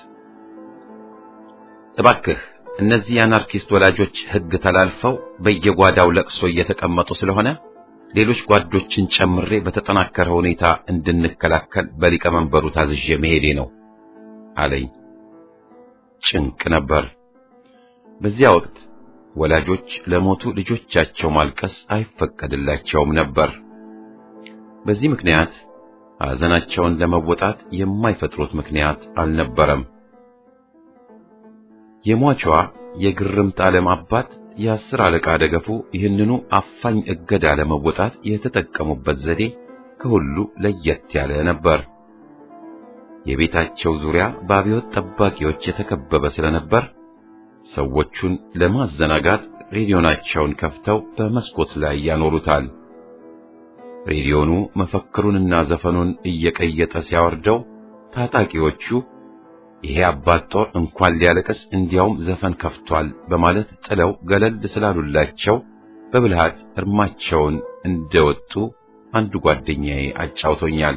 እባክህ እነዚህ የአናርኪስት ወላጆች ሕግ ተላልፈው በየጓዳው ለቅሶ እየተቀመጡ ስለሆነ ሌሎች ጓዶችን ጨምሬ በተጠናከረ ሁኔታ እንድንከላከል በሊቀመንበሩ ታዝዤ መሄዴ ነው አለኝ። ጭንቅ ነበር። በዚያ ወቅት ወላጆች ለሞቱ ልጆቻቸው ማልቀስ አይፈቀድላቸውም ነበር። በዚህ ምክንያት ሐዘናቸውን ለመወጣት የማይፈጥሩት ምክንያት አልነበረም። የሟቿ የግርምት ዓለም አባት የአስር አለቃ ደገፉ ይህንኑ አፋኝ እገዳ ለመወጣት የተጠቀሙበት ዘዴ ከሁሉ ለየት ያለ ነበር። የቤታቸው ዙሪያ በአብዮት ጠባቂዎች የተከበበ ስለነበር ሰዎቹን ለማዘናጋት ሬዲዮናቸውን ከፍተው በመስኮት ላይ ያኖሩታል። ሬዲዮኑ መፈክሩንና ዘፈኑን እየቀየጠ ሲያወርደው ታጣቂዎቹ ይሄ አባት ጦር እንኳን ሊያለቅስ እንዲያውም ዘፈን ከፍቷል በማለት ጥለው ገለል ስላሉላቸው በብልሃት እርማቸውን እንደወጡ አንዱ ጓደኛዬ አጫውቶኛል።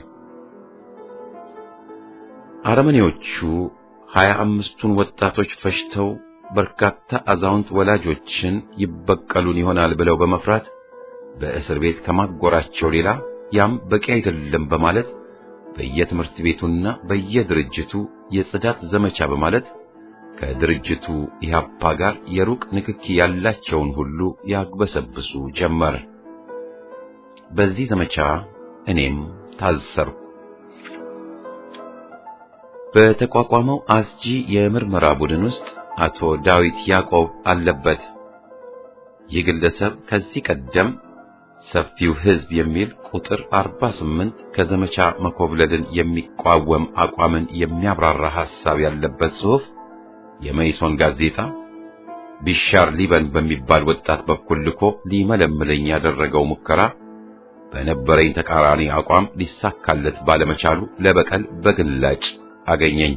አረመኔዎቹ ሀያ አምስቱን ወጣቶች ፈጅተው በርካታ አዛውንት ወላጆችን ይበቀሉን ይሆናል ብለው በመፍራት በእስር ቤት ከማጎራቸው ሌላ ያም በቂ አይደለም በማለት በየትምህርት ቤቱና በየድርጅቱ የጽዳት ዘመቻ በማለት ከድርጅቱ ኢህአፓ ጋር የሩቅ ንክኪ ያላቸውን ሁሉ ያግበሰብሱ ጀመር። በዚህ ዘመቻ እኔም ታሰርኩ። በተቋቋመው አስጂ የምርመራ ቡድን ውስጥ አቶ ዳዊት ያዕቆብ አለበት። ይህ ግለሰብ ከዚህ ቀደም ሰፊው ሕዝብ የሚል ቁጥር 48 ከዘመቻ መኮብለልን የሚቋወም አቋምን የሚያብራራ ሐሳብ ያለበት ጽሑፍ የመይሶን ጋዜጣ ቢሻር ሊበን በሚባል ወጣት በኩል ልኮ ሊመለምለኝ ያደረገው ሙከራ በነበረኝ ተቃራኒ አቋም ሊሳካለት ባለመቻሉ ለበቀል በግላጭ አገኘኝ።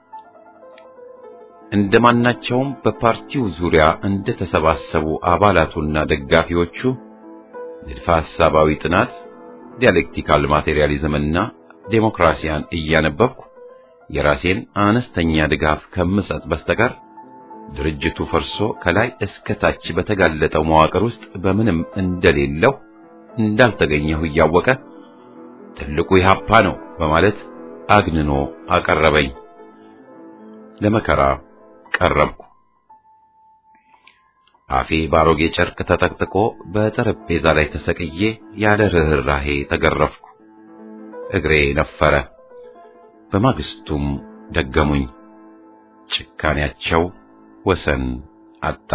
እንደማናቸውም በፓርቲው ዙሪያ እንደተሰባሰቡ አባላቱና ደጋፊዎቹ ንድፈ ሐሳባዊ ጥናት፣ ዲያሌክቲካል ማቴሪያሊዝምና ዴሞክራሲያን እያነበብኩ የራሴን አነስተኛ ድጋፍ ከምሰጥ በስተቀር ድርጅቱ ፈርሶ ከላይ እስከ ታች በተጋለጠው መዋቅር ውስጥ በምንም እንደሌለው እንዳልተገኘሁ እያወቀ ትልቁ ኢህአፓ ነው በማለት አግንኖ አቀረበኝ። ለመከራ ቀረብኩ። አፌ ባሮጌ ጨርቅ ተጠቅጥቆ በጠረጴዛ ላይ ተሰቅዬ ያለ ርኅራሄ ተገረፍኩ። እግሬ ነፈረ። በማግስቱም ደገሙኝ። ጭካኔያቸው ወሰን አጣ።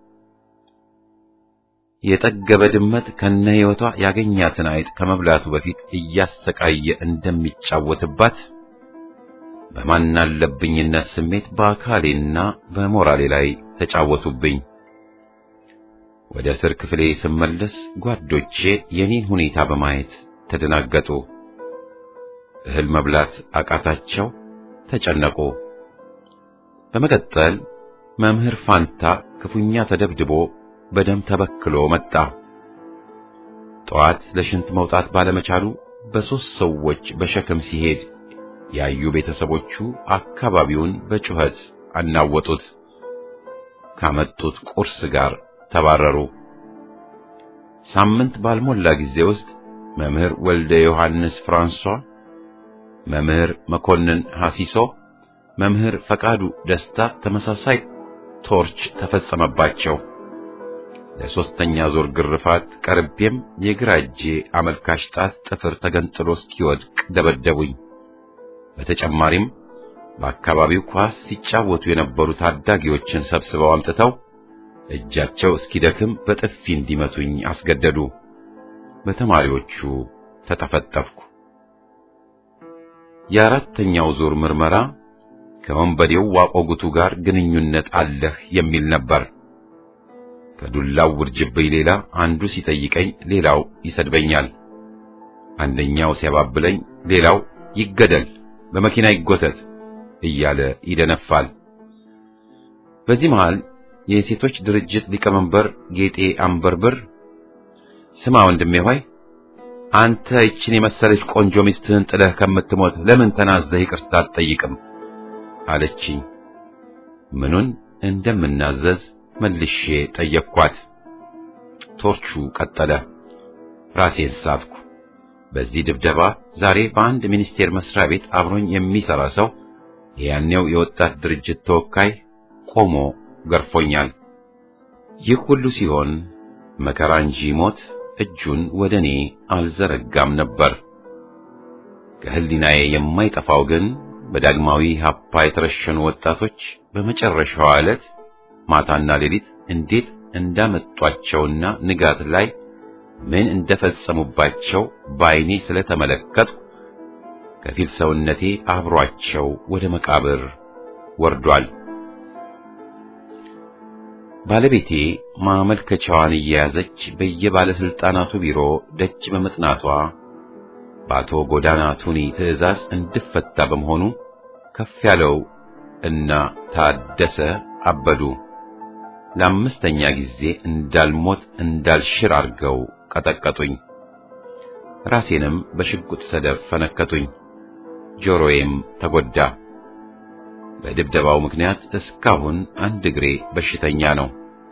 የጠገበ ድመት ከነ ሕይወቷ ያገኛትን አይጥ ከመብላቱ በፊት እያሰቃየ እንደሚጫወትባት በማናለብኝነት ስሜት በአካሌና በሞራሌ ላይ ተጫወቱብኝ። ወደ እስር ክፍሌ ስመለስ ጓዶቼ የኔን ሁኔታ በማየት ተደናገጡ። እህል መብላት አቃታቸው፣ ተጨነቁ። በመቀጠል መምህር ፋንታ ክፉኛ ተደብድቦ በደም ተበክሎ መጣ። ጠዋት ለሽንት መውጣት ባለመቻሉ በሦስት ሰዎች በሸክም ሲሄድ ያዩ ቤተሰቦቹ አካባቢውን በጩኸት አናወጡት። ካመጡት ቁርስ ጋር ተባረሩ። ሳምንት ባልሞላ ጊዜ ውስጥ መምህር ወልደ ዮሐንስ ፍራንሷ፣ መምህር መኮንን ሐሲሶ፣ መምህር ፈቃዱ ደስታ ተመሳሳይ ቶርች ተፈጸመባቸው። ለሶስተኛ ዙር ግርፋት ቀርቤም የግራ እጄ አመልካች ጣት ጥፍር ተገንጥሎ እስኪወድቅ ደበደቡኝ። በተጨማሪም በአካባቢው ኳስ ሲጫወቱ የነበሩ ታዳጊዎችን ሰብስበው አምጥተው እጃቸው እስኪደክም በጥፊ እንዲመቱኝ አስገደዱ። በተማሪዎቹ ተጠፈጠፍኩ። የአራተኛው ዙር ምርመራ ከወንበዴው ዋቆጉቱ ጋር ግንኙነት አለህ የሚል ነበር። ከዱላው ውርጅብኝ ሌላ አንዱ ሲጠይቀኝ ሌላው ይሰድበኛል። አንደኛው ሲያባብለኝ ሌላው ይገደል፣ በመኪና ይጎተት እያለ ይደነፋል። በዚህ መሃል የሴቶች ድርጅት ሊቀመንበር ጌጤ አንበርብር ስማ ወንድሜ ሆይ አንተ ይችን የመሰለች ቆንጆ ሚስትህን ጥለህ ከምትሞት ለምን ተናዘህ ይቅርታ አትጠይቅም? አለችኝ። ምኑን እንደምናዘዝ መልሼ ጠየቅኳት። ቶርቹ ቀጠለ። ራሴን ሳትኩ። በዚህ ድብደባ ዛሬ በአንድ ሚኒስቴር መስሪያ ቤት አብሮኝ የሚሰራ ሰው የያኔው የወጣት ድርጅት ተወካይ ቆሞ ገርፎኛል። ይህ ሁሉ ሲሆን መከራ እንጂ ሞት እጁን ወደ እኔ አልዘረጋም ነበር። ከህሊናዬ የማይጠፋው ግን በዳግማዊ ሀፓ የተረሸኑ ወጣቶች በመጨረሻዋ ዕለት ማታና ሌሊት እንዴት እንዳመጧቸውና ንጋት ላይ ምን እንደፈጸሙባቸው በዓይኔ ስለተመለከትኩ ከፊል ሰውነቴ አብሯቸው ወደ መቃብር ወርዷል። ባለቤቴ ማመልከቻዋን እየያዘች በየባለስልጣናቱ ቢሮ ደጅ በመጥናቷ በአቶ ጎዳና ቱኒ ትዕዛዝ እንድፈታ በመሆኑ ከፍ ያለው እና ታደሰ አበዱ ለአምስተኛ ጊዜ እንዳልሞት እንዳልሽር አድርገው ቀጠቀጡኝ። ራሴንም በሽጉጥ ሰደፍ ፈነከቱኝ። ጆሮዬም ተጎዳ። በድብደባው ምክንያት እስካሁን አንድ እግሬ በሽተኛ ነው።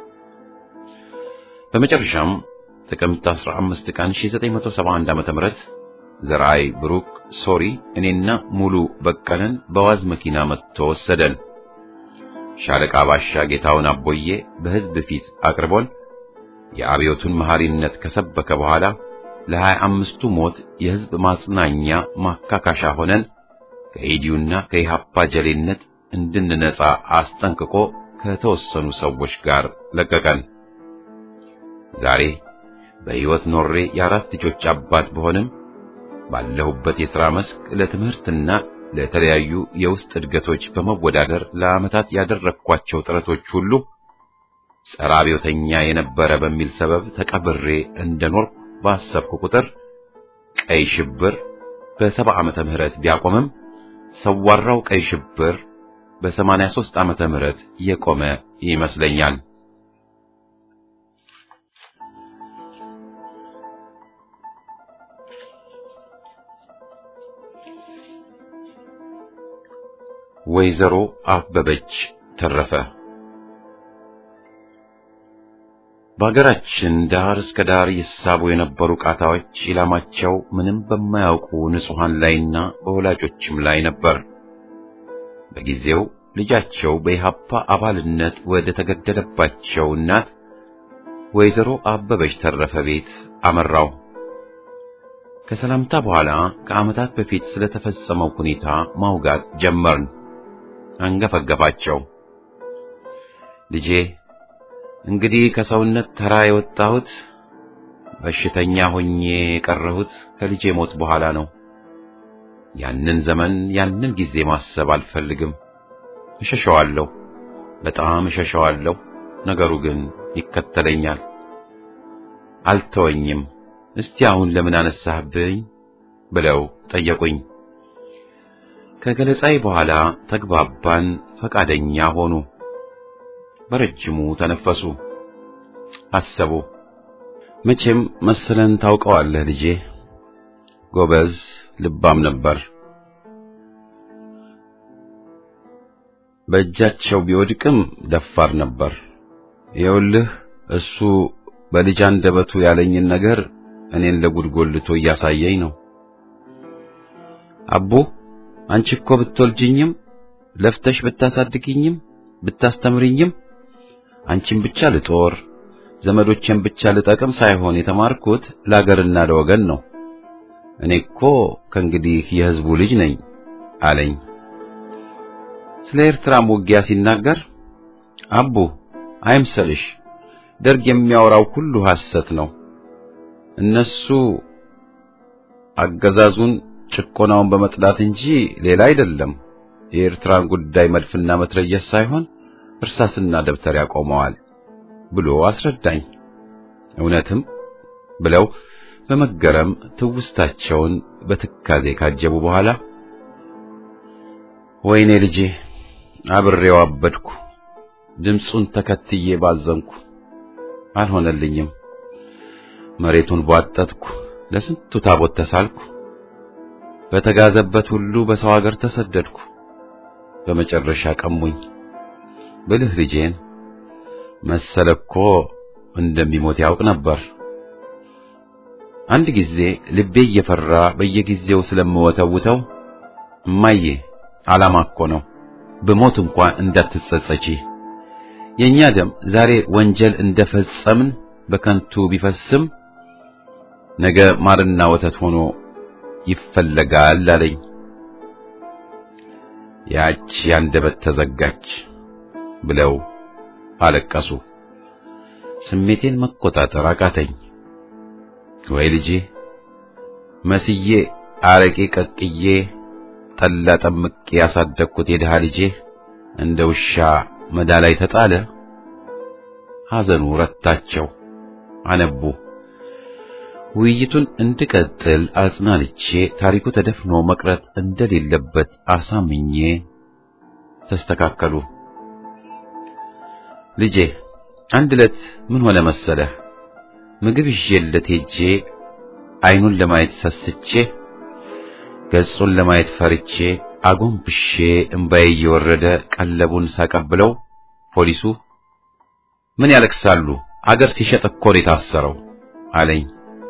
በመጨረሻም ጥቅምት 15 ቀን 1971 ዓ.ም ዘርአይ ብሩክ ሶሪ እኔና ሙሉ በቀለን በዋዝ መኪና መጥቶ ወሰደን። ሻለቃ ባሻ ጌታውን አቦዬ በሕዝብ ፊት አቅርቦን የአብዮቱን መሐሪነት ከሰበከ በኋላ ለሀያ አምስቱ ሞት የሕዝብ ማጽናኛ ማካካሻ ሆነን ከኢዲዩና ከኢሃፓ ጀሌነት እንድንነጻ አስጠንቅቆ ከተወሰኑ ሰዎች ጋር ለቀቀን። ዛሬ በሕይወት ኖሬ የአራት ልጆች አባት በሆንም ባለሁበት የሥራ መስክ ለትምህርትና ለተለያዩ የውስጥ እድገቶች በመወዳደር ለዓመታት ያደረግኳቸው ጥረቶች ሁሉ ጸረ አብዮተኛ የነበረ በሚል ሰበብ ተቀብሬ እንደኖርኩ ባሰብኩ ቁጥር ቀይ ሽብር በሰባ ዓመተ ምህረት ቢያቆምም ሰዋራው ቀይ ሽብር በሰማንያ ሦስት ዓመተ ምህረት የቆመ ይመስለኛል። ወይዘሮ አበበች ተረፈ በአገራችን ዳር እስከ ዳር ይሳቡ የነበሩ ቃታዎች ኢላማቸው ምንም በማያውቁ ንጹሐን ላይና በወላጆችም ላይ ነበር። በጊዜው ልጃቸው በኢሃፓ አባልነት ወደ ተገደለባቸው እናት ወይዘሮ አበበች ተረፈ ቤት አመራው። ከሰላምታ በኋላ ከዓመታት በፊት ስለተፈጸመው ሁኔታ ማውጋት ጀመርን። አንገፈገፋቸው። ልጄ እንግዲህ ከሰውነት ተራ የወጣሁት በሽተኛ ሆኜ የቀረሁት ከልጄ ሞት በኋላ ነው። ያንን ዘመን ያንን ጊዜ ማሰብ አልፈልግም። እሸሸዋለሁ፣ በጣም እሸሸዋለሁ። ነገሩ ግን ይከተለኛል፣ አልተወኝም። እስቲ አሁን ለምን አነሳህብኝ ብለው ጠየቁኝ። ከገለጻይ በኋላ ተግባባን፣ ፈቃደኛ ሆኑ። በረጅሙ ተነፈሱ፣ አሰቡ። መቼም መሰለን ታውቀዋለህ ልጄ፣ ጎበዝ ልባም ነበር። በእጃቸው ቢወድቅም ደፋር ነበር። ይኸውልህ እሱ በልጅ አንደበቱ ያለኝን ነገር እኔን ለጉድ ጎልቶ እያሳየኝ ነው። አቡ አንቺ እኮ ብትወልጅኝም ለፍተሽ ብታሳድግኝም ብታስተምርኝም አንቺን ብቻ ልጦር ዘመዶቼን ብቻ ልጠቅም ሳይሆን የተማርኩት ለአገርና ለወገን ነው። እኔ እኮ ከእንግዲህ የሕዝቡ ልጅ ነኝ አለኝ። ስለ ኤርትራም ውጊያ ሲናገር አቡ አይምሰልሽ፣ ደርግ የሚያወራው ሁሉ ሐሰት ነው። እነሱ አገዛዙን ጭቆናውን በመጥላት እንጂ ሌላ አይደለም። የኤርትራን ጉዳይ መድፍና መትረየስ ሳይሆን እርሳስና ደብተር ያቆመዋል ብሎ አስረዳኝ። እውነትም ብለው በመገረም ትውስታቸውን በትካዜ ካጀቡ በኋላ ወይኔ ልጄ አብሬው አበድኩ፣ ድምፁን ተከትዬ ባዘንኩ፣ አልሆነልኝም። መሬቱን ቧጠጥኩ፣ ለስንቱ ታቦት ተሳልኩ፣ በተጋዘበት ሁሉ በሰው ሀገር ተሰደድኩ። በመጨረሻ ቀሙኝ ብልህ ልጄን መሰለ እኮ እንደሚሞት ያውቅ ነበር። አንድ ጊዜ ልቤ እየፈራ በየጊዜው ስለምወተውተው እማዬ ዓላማ እኮ ነው፣ ብሞት እንኳን እንዳትጸጸቺ። የኛ ደም ዛሬ ወንጀል እንደፈጸምን በከንቱ ቢፈስም ነገ ማርና ወተት ሆኖ ይፈለጋል አለኝ። ያች ያንደበት ተዘጋች ብለው አለቀሱ። ስሜቴን መቆጣጠር አቃተኝ። ወይ ልጄ መስዬ አረቄ ቀቅዬ ጠላ ጠምቄ ያሳደግኩት የድሃ ልጄ እንደ ውሻ መዳ ላይ ተጣለ። ሐዘኑ ረታቸው፣ አነቡ። ውይይቱን እንድቀጥል አጽናንቼ ታሪኩ ተደፍኖ መቅረት እንደሌለበት አሳምኜ ተስተካከሉ። ልጄ አንድ ዕለት ምን ሆነ መሰለህ? ምግብ ይዤለት ሄጄ አይኑን ለማየት ሰስቼ ገጹን ለማየት ፈርቼ አጎንብሼ እምባዬ እየወረደ ቀለቡን ሳቀብለው ፖሊሱ ምን ያለቅሳሉ? አገር ሲሸጥ እኮ ነው የታሰረው አለኝ።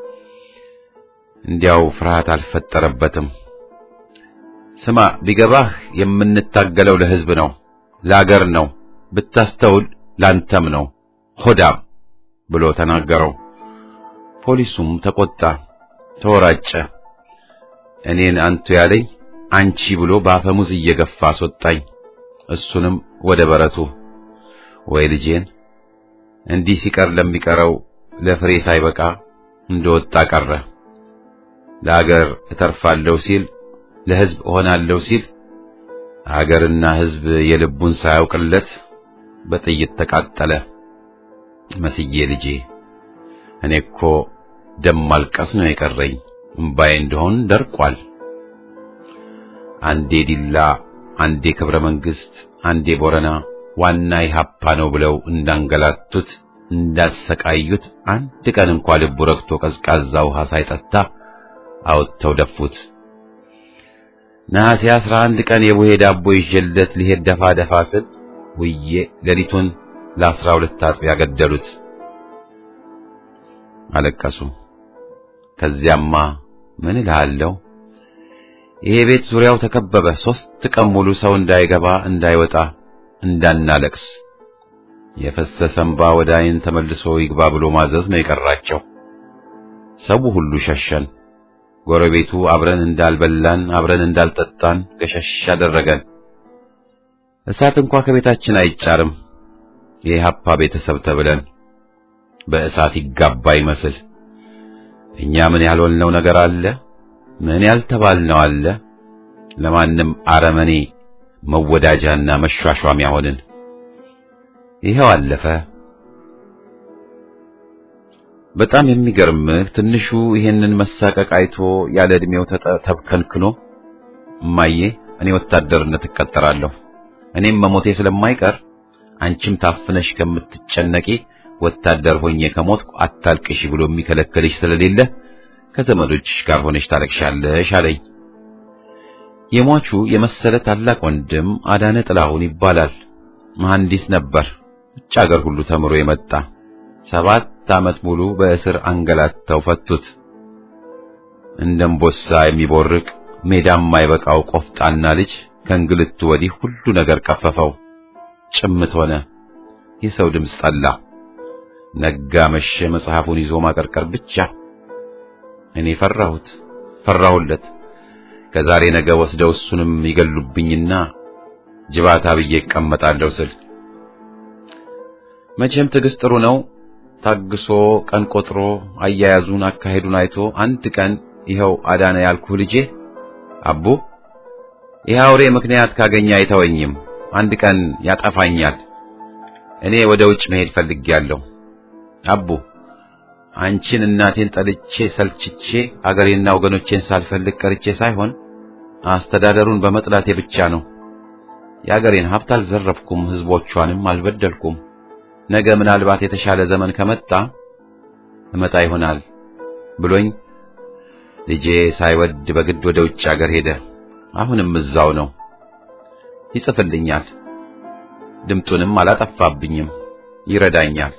እንዲያው ፍርሃት አልፈጠረበትም። ስማ ቢገባህ የምንታገለው ለሕዝብ ነው፣ ለአገር ነው፣ ብታስተውል ላንተም ነው ሆዳም ብሎ ተናገረው። ፖሊሱም ተቆጣ፣ ተወራጨ። እኔን አንቱ ያለኝ አንቺ ብሎ በአፈሙዝ እየገፋ አስወጣኝ። እሱንም ወደ በረቱ። ወይ ልጄን እንዲህ ሲቀር ለሚቀረው ለፍሬ ሳይበቃ እንደወጣ ቀረ። ለአገር እተርፋለሁ ሲል ለሕዝብ እሆናለሁ ሲል አገርና ሕዝብ የልቡን ሳያውቅለት በጥይት ተቃጠለ። መስዬ ልጄ እኔ እኮ ደም ማልቀስ ነው የቀረኝ፣ እምባዬ እንደሆን ደርቋል። አንዴ ዲላ፣ አንዴ ክብረ መንግስት፣ አንዴ ቦረና ዋና ኢህአፓ ነው ብለው እንዳንገላቱት እንዳሰቃዩት አንድ ቀን እንኳ ልቡ ረግቶ ቀዝቃዛ ውሃ ሳይጠጣ አውጥተው ደፉት። ነሐሴ አስራ አንድ ቀን የቡሄ ዳቦ ይዤለት ሊሄድ ደፋ ደፋ ስል ውዬ ሌሊቱን ለአስራ ሁለት አጥቢያ ገደሉት። አለቀሱ። ከዚያማ ምን እልሃለሁ፣ ይሄ ቤት ዙሪያው ተከበበ። ሦስት ቀን ሙሉ ሰው እንዳይገባ እንዳይወጣ እንዳናለቅስ የፈሰሰ እንባ ወደ ዓይን ተመልሶ ይግባ ብሎ ማዘዝ ነው የቀራቸው። ሰው ሁሉ ሸሸን። ጎረቤቱ አብረን እንዳልበላን አብረን እንዳልጠጣን ገሸሽ አደረገን። እሳት እንኳ ከቤታችን አይጫርም። የኢህአፓ ቤተሰብ ተብለን በእሳት ይጋባ ይመስል እኛ ምን ያልሆንነው ነገር አለ? ምን ያልተባልነው አለ? ለማንም አረመኔ መወዳጃና መሿሿሚያ ሆንን። ይኸው አለፈ። በጣም የሚገርምህ ትንሹ ይሄንን መሳቀቅ አይቶ ያለ ዕድሜው ተብከንክኖ እማዬ እኔ ወታደርነት እቀጠራለሁ እኔም መሞቴ ስለማይቀር አንቺም ታፍነሽ ከምትጨነቂ ወታደር ሆኜ ከሞትኩ አታልቅሽ ብሎ የሚከለክልሽ ስለሌለ ከዘመዶችሽ ጋር ሆነሽ ታለቅሻለሽ አለኝ። የሟቹ የመሰለ ታላቅ ወንድም አዳነ ጥላሁን ይባላል። መሐንዲስ ነበር። ውጭ አገር ሁሉ ተምሮ የመጣ ሰባት ዓመት ሙሉ በእስር አንገላተው ፈቱት። እንደምቦሳ የሚቦርቅ ሜዳም የማይበቃው ቆፍጣና ልጅ ከእንግልቱ ወዲህ ሁሉ ነገር ቀፈፈው። ጭምት ሆነ። የሰው ድምፅ ጠላ። ነጋ መሸ፣ መጽሐፉን ይዞ ማቀርቀር ብቻ። እኔ ፈራሁት፣ ፈራሁለት። ከዛሬ ነገ ወስደው እሱንም ይገሉብኝና ጅባታ ብዬ እቀመጣለሁ ስል መቼም ትዕግስት ጥሩ ነው። ታግሶ ቀን ቆጥሮ አያያዙን አካሄዱን አይቶ አንድ ቀን ይኸው አዳነ ያልኩህ ልጄ አቡ ይህ አውሬ ምክንያት ካገኘ አይተወኝም፣ አንድ ቀን ያጠፋኛል። እኔ ወደ ውጭ መሄድ ፈልጌያለሁ። አቡ አንቺን እናቴን ጠልቼ ሰልችቼ አገሬና ወገኖቼን ሳልፈልግ ቀርቼ ሳይሆን አስተዳደሩን በመጥላቴ ብቻ ነው። የአገሬን ሀብት አልዘረፍኩም፣ ሕዝቦቿንም አልበደልኩም። ነገ ምናልባት የተሻለ ዘመን ከመጣ እመጣ ይሆናል ብሎኝ ልጄ ሳይወድ በግድ ወደ ውጭ አገር ሄደ። አሁንም እዛው ነው። ይጽፍልኛል፣ ድምጡንም አላጠፋብኝም፣ ይረዳኛል።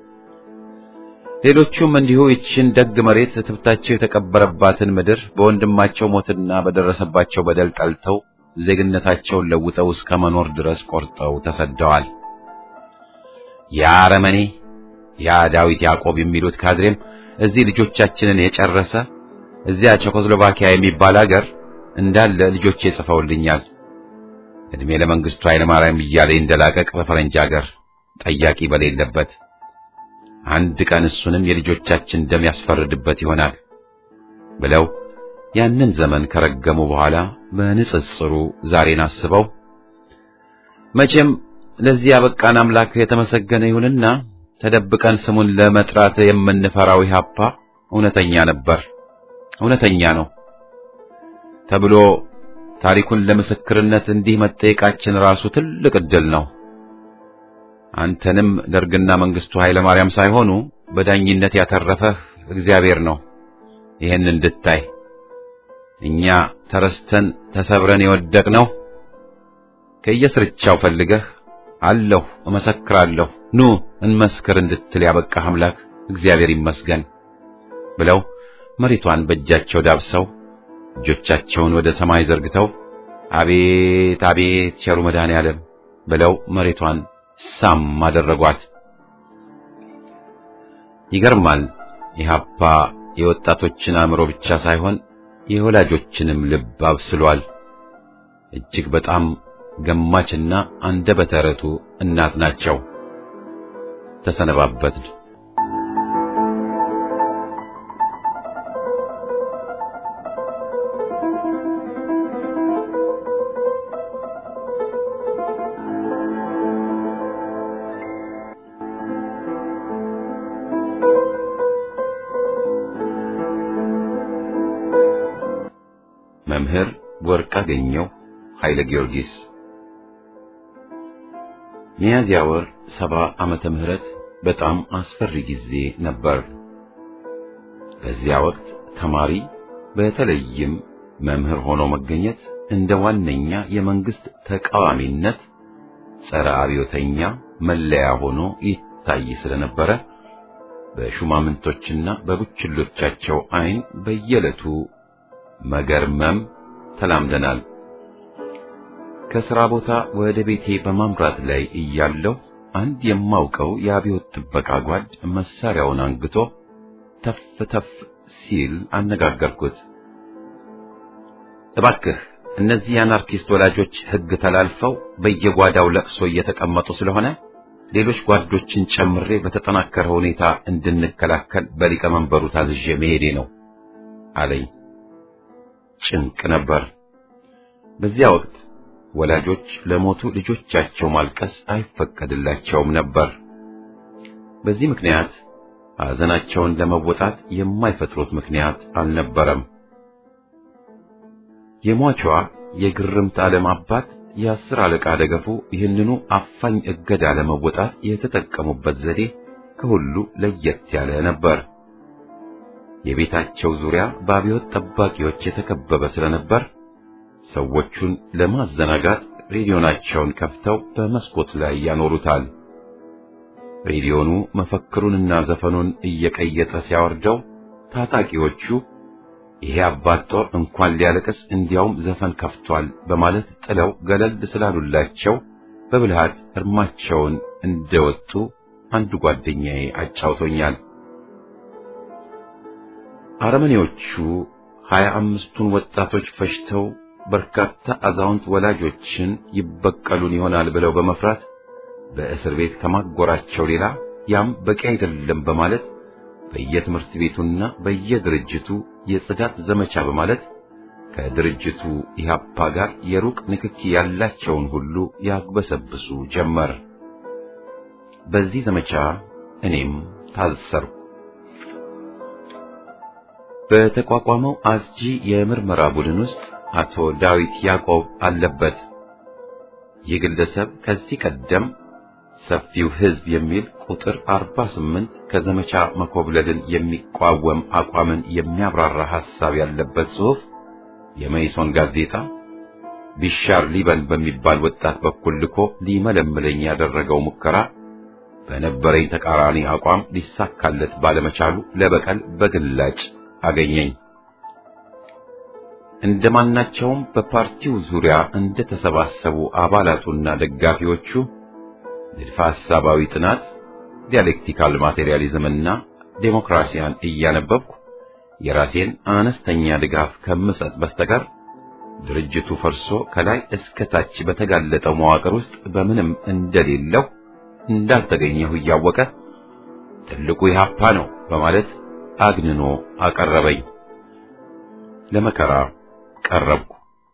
ሌሎቹም እንዲሁ ይችን ደግ መሬት ትብታቸው የተቀበረባትን ምድር በወንድማቸው ሞትና በደረሰባቸው በደል ጠልተው ዜግነታቸውን ለውጠው እስከ መኖር ድረስ ቆርጠው ተሰደዋል። ያ አረመኔ ያ ዳዊት ያዕቆብ የሚሉት ካድሬም እዚህ ልጆቻችንን የጨረሰ እዚያ ቼኮስሎቫኪያ የሚባል አገር እንዳለ ልጆቼ ጽፈውልኛል። እድሜ ለመንግስቱ ኃይለ ማርያም እያለ እንደላቀቅ በፈረንጅ አገር ጠያቂ በሌለበት አንድ ቀን እሱንም የልጆቻችን ደም ያስፈርድበት ይሆናል ብለው ያንን ዘመን ከረገሙ በኋላ በንጽጽሩ ዛሬን አስበው መቼም ለዚህ ያበቃን አምላክ የተመሰገነ ይሁንና ተደብቀን ስሙን ለመጥራት የምንፈራው ኢህአፓ እውነተኛ ነበር፣ እውነተኛ ነው ተብሎ ታሪኩን ለምስክርነት እንዲህ መጠየቃችን ራሱ ትልቅ ዕድል ነው። አንተንም ደርግና መንግስቱ ኃይለ ማርያም ሳይሆኑ በዳኝነት ያተረፈህ እግዚአብሔር ነው። ይህን እንድታይ እኛ ተረስተን ተሰብረን የወደቅነው ከየስርቻው ፈልገህ አለሁ እመሰክራለሁ ኑ እንመስክር እንድትል ያበቃህ አምላክ እግዚአብሔር ይመስገን ብለው መሬቷን በእጃቸው ዳብሰው እጆቻቸውን ወደ ሰማይ ዘርግተው አቤት አቤት ቸሩ መድኃኔዓለም ብለው መሬቷን ሳም አደረጓት። ይገርማል። ኢህአፓ የወጣቶችን አእምሮ ብቻ ሳይሆን የወላጆችንም ልብ አብስሏል። እጅግ በጣም ገማችና አንደበተ ርቱዕ እናት ናቸው። ተሰነባበትን። መምህር ወርቅአገኘሁ ኃይለ ጊዮርጊስ ሚያዝያ ወር ሰባ ዓመተ ምህረት በጣም አስፈሪ ጊዜ ነበር። በዚያ ወቅት ተማሪ በተለይም መምህር ሆኖ መገኘት እንደ ዋነኛ የመንግስት ተቃዋሚነት ጸረ አብዮተኛ መለያ ሆኖ ይታይ ስለነበረ በሹማምንቶችና በቡችሎቻቸው ዓይን በየዕለቱ መገርመም ተላምደናል። ከሥራ ቦታ ወደ ቤቴ በማምራት ላይ እያለሁ አንድ የማውቀው የአብዮት ጥበቃ ጓድ መሳሪያውን አንግቶ ተፍ ተፍ ሲል አነጋገርኩት። እባክህ እነዚህ የአናርኪስት ወላጆች ሕግ ተላልፈው በየጓዳው ለቅሶ እየተቀመጡ ስለሆነ ሌሎች ጓዶችን ጨምሬ በተጠናከረ ሁኔታ እንድንከላከል በሊቀመንበሩ ታዝዤ መሄዴ ነው አለኝ። ጭንቅ ነበር። በዚያ ወቅት ወላጆች ለሞቱ ልጆቻቸው ማልቀስ አይፈቀድላቸውም ነበር። በዚህ ምክንያት ሐዘናቸውን ለመወጣት የማይፈጥሩት ምክንያት አልነበረም። የሟቿ የግርምት ዓለም አባት የአስር አለቃ ደገፉ ይህንኑ አፋኝ እገዳ ለመወጣት የተጠቀሙበት ዘዴ ከሁሉ ለየት ያለ ነበር። የቤታቸው ዙሪያ በአብዮት ጠባቂዎች የተከበበ ስለነበር ሰዎቹን ለማዘናጋት ሬዲዮናቸውን ከፍተው በመስኮት ላይ ያኖሩታል። ሬዲዮኑ መፈክሩንና ዘፈኑን እየቀየጠ ሲያወርደው ታጣቂዎቹ ይሄ አባት ጦር እንኳን ሊያለቅስ እንዲያውም ዘፈን ከፍቷል በማለት ጥለው ገለል ስላሉላቸው በብልሃት እርማቸውን እንደወጡ አንዱ ጓደኛዬ አጫውቶኛል። አረመኔዎቹ ሀያ አምስቱን ወጣቶች ፈጅተው በርካታ አዛውንት ወላጆችን ይበቀሉን ይሆናል ብለው በመፍራት በእስር ቤት ከማጎራቸው ሌላ ያም በቂ አይደለም በማለት በየትምህርት ቤቱና በየድርጅቱ የጽዳት ዘመቻ በማለት ከድርጅቱ ኢህአፓ ጋር የሩቅ ንክኪ ያላቸውን ሁሉ ያግበሰብሱ ጀመር። በዚህ ዘመቻ እኔም ታሰርኩ። በተቋቋመው አስጂ የምርመራ ቡድን ውስጥ አቶ ዳዊት ያዕቆብ አለበት። ይህ ግለሰብ ከዚህ ቀደም ሰፊው ሕዝብ የሚል ቁጥር 48 ከዘመቻ መኮብለልን የሚቋወም አቋምን የሚያብራራ ሐሳብ ያለበት ጽሑፍ የመይሶን ጋዜጣ ቢሻር ሊበን በሚባል ወጣት በኩል ልኮ ሊመለምለኝ ያደረገው ሙከራ በነበረኝ ተቃራኒ አቋም ሊሳካለት ባለመቻሉ ለበቀል በግላጭ አገኘኝ። እንደማናቸውም በፓርቲው ዙሪያ እንደተሰባሰቡ አባላቱና ደጋፊዎቹ ንድፈ ሐሳባዊ ጥናት፣ ዲያሌክቲካል ማቴሪያሊዝምና ዴሞክራሲያን እያነበብኩ የራሴን አነስተኛ ድጋፍ ከምሰጥ በስተቀር ድርጅቱ ፈርሶ ከላይ እስከ ታች በተጋለጠው መዋቅር ውስጥ በምንም እንደሌለው እንዳልተገኘሁ እያወቀ ትልቁ ኢህአፓ ነው በማለት አግንኖ አቀረበኝ። ለመከራ ቀረብኩ።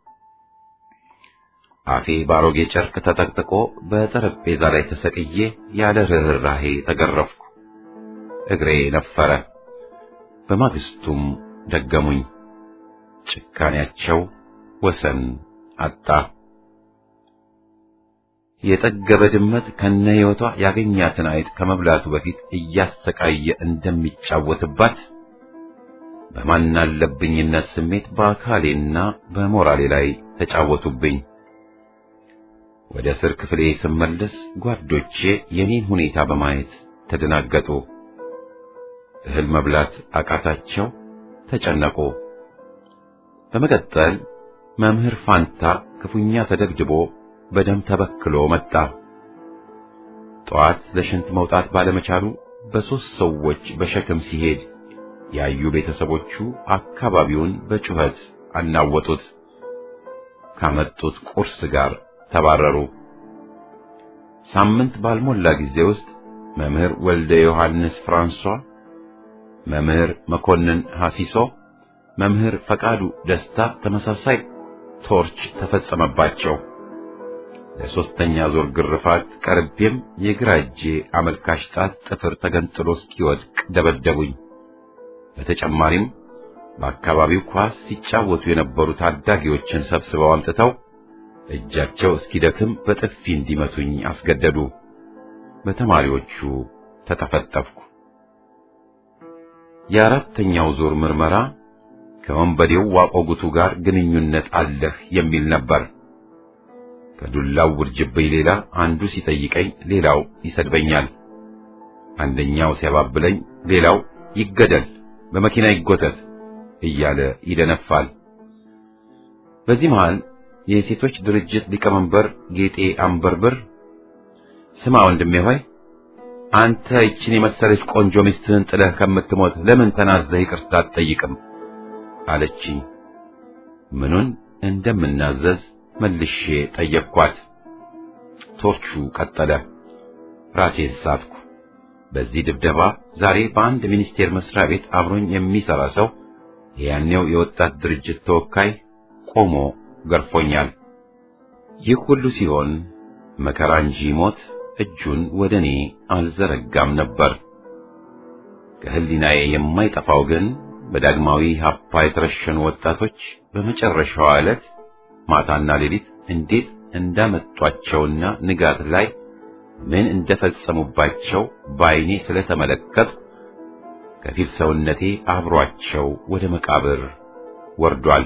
አፌ ባሮጌ ጨርቅ ተጠቅጥቆ በጠረጴዛ ላይ ተሰቅዬ ያለ ርኅራሄ ተገረፍኩ። እግሬ ነፈረ። በማግስቱም ደገሙኝ። ጭካኔያቸው ወሰን አጣ። የጠገበ ድመት ከነ ሕይወቷ ያገኛትን አይጥ ከመብላቱ በፊት እያሰቃየ እንደሚጫወትባት በማናለብኝነት ስሜት በአካሌና በሞራሌ ላይ ተጫወቱብኝ። ወደ እስር ክፍሌ ስመለስ ጓዶቼ የኔን ሁኔታ በማየት ተደናገጡ። እህል መብላት አቃታቸው፣ ተጨነቁ። በመቀጠል መምህር ፋንታ ክፉኛ ተደብድቦ በደም ተበክሎ መጣ። ጠዋት ለሽንት መውጣት ባለመቻሉ በሦስት ሰዎች በሸክም ሲሄድ ያዩ ቤተሰቦቹ አካባቢውን በጩኸት አናወጡት። ካመጡት ቁርስ ጋር ተባረሩ። ሳምንት ባልሞላ ጊዜ ውስጥ መምህር ወልደ ዮሐንስ ፍራንሷ፣ መምህር መኮንን ሐሲሶ፣ መምህር ፈቃዱ ደስታ ተመሳሳይ ቶርች ተፈጸመባቸው። ለሶስተኛ ዙር ግርፋት ቀርቤም የግራ እጄ አመልካች ጣት ጥፍር ተገንጥሎ እስኪወድቅ ደበደቡኝ። በተጨማሪም በአካባቢው ኳስ ሲጫወቱ የነበሩ ታዳጊዎችን ሰብስበው አምጥተው እጃቸው እስኪደክም በጥፊ እንዲመቱኝ አስገደዱ። በተማሪዎቹ ተጠፈጠፍኩ። የአራተኛው ዙር ምርመራ ከወንበዴው ዋቆጉቱ ጋር ግንኙነት አለህ የሚል ነበር። ከዱላው ውርጅብኝ ሌላ አንዱ ሲጠይቀኝ ሌላው ይሰድበኛል። አንደኛው ሲያባብለኝ ሌላው ይገደል፣ በመኪና ይጎተት እያለ ይደነፋል። በዚህ መሃል የሴቶች ድርጅት ሊቀመንበር ጌጤ አንበርብር ስማ ወንድሜ ሆይ አንተ ይችን የመሰለች ቆንጆ ሚስትህን ጥለህ ከምትሞት ለምን ተናዘህ ይቅርታ አትጠይቅም? አለችኝ። ምኑን እንደምናዘዝ መልሼ ጠየቅኳት። ቶርቹ ቀጠለ። ራሴን ሳትኩ። በዚህ ድብደባ ዛሬ በአንድ ሚኒስቴር መስሪያ ቤት አብሮኝ የሚሰራ ሰው የያኔው የወጣት ድርጅት ተወካይ ቆሞ ገርፎኛል። ይህ ሁሉ ሲሆን መከራ እንጂ ሞት እጁን ወደ እኔ አልዘረጋም ነበር። ከህሊናዬ የማይጠፋው ግን በዳግማዊ ሀፓ የተረሸኑ ወጣቶች በመጨረሻዋ ዕለት ማታና ሌሊት እንዴት እንዳመጧቸውና ንጋት ላይ ምን እንደፈጸሙባቸው በዓይኔ ስለተመለከቱ ከፊል ሰውነቴ አብሯቸው ወደ መቃብር ወርዷል።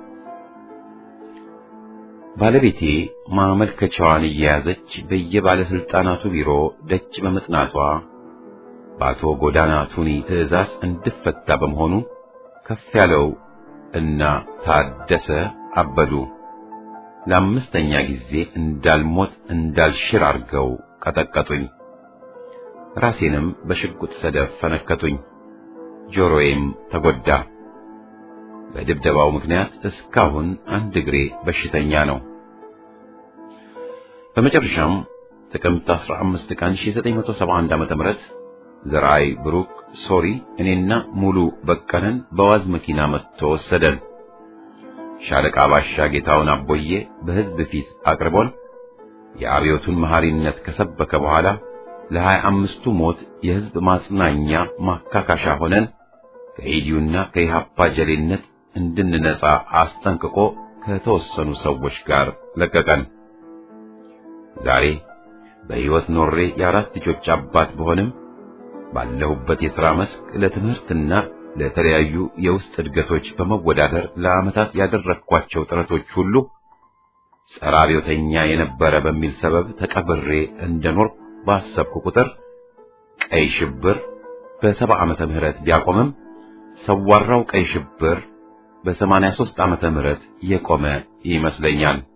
ባለቤቴ ማመልከቻዋን እየያዘች በየባለስልጣናቱ ቢሮ ደጅ በመጥናቷ በአቶ ጎዳና ቱኒ ትዕዛዝ እንድፈታ በመሆኑ ከፍ ያለው እና ታደሰ አበዱ ለአምስተኛ ጊዜ እንዳልሞት እንዳልሽር አርገው ቀጠቀጡኝ። ራሴንም በሽጉጥ ሰደፍ ፈነከቱኝ። ጆሮዬም ተጎዳ። በድብደባው ምክንያት እስካሁን አንድ እግሬ በሽተኛ ነው። በመጨረሻም ጥቅምት 15 ቀን 1971 ዓ.ም ዘርአይ ብሩክ ሶሪ እኔና ሙሉ በቀለን በዋዝ መኪና መጥቶ ወሰደን። ሻለቃ ባሻ ጌታውን አቦዬ በሕዝብ ፊት አቅርቦን የአብዮቱን መሐሪነት ከሰበከ በኋላ ለሀያ አምስቱ ሞት የሕዝብ ማጽናኛ ማካካሻ ሆነን ከኢዲዩና ከኢሃፓ ጀሌነት እንድንነጻ አስጠንቅቆ ከተወሰኑ ሰዎች ጋር ለቀቀን። ዛሬ በሕይወት ኖሬ የአራት ልጆች አባት በሆንም ባለሁበት የሥራ መስክ ለትምህርትና ለተለያዩ የውስጥ እድገቶች በመወዳደር ለዓመታት ያደረግኳቸው ጥረቶች ሁሉ ጸረ አብዮተኛ የነበረ በሚል ሰበብ ተቀብሬ እንደኖር ባሰብኩ ቁጥር ቀይ ሽብር በሰባ ዓመተ ምህረት ቢያቆምም ሰዋራው ቀይ ሽብር በሰማንያ ሦስት ዓመተ ምህረት የቆመ ይመስለኛል።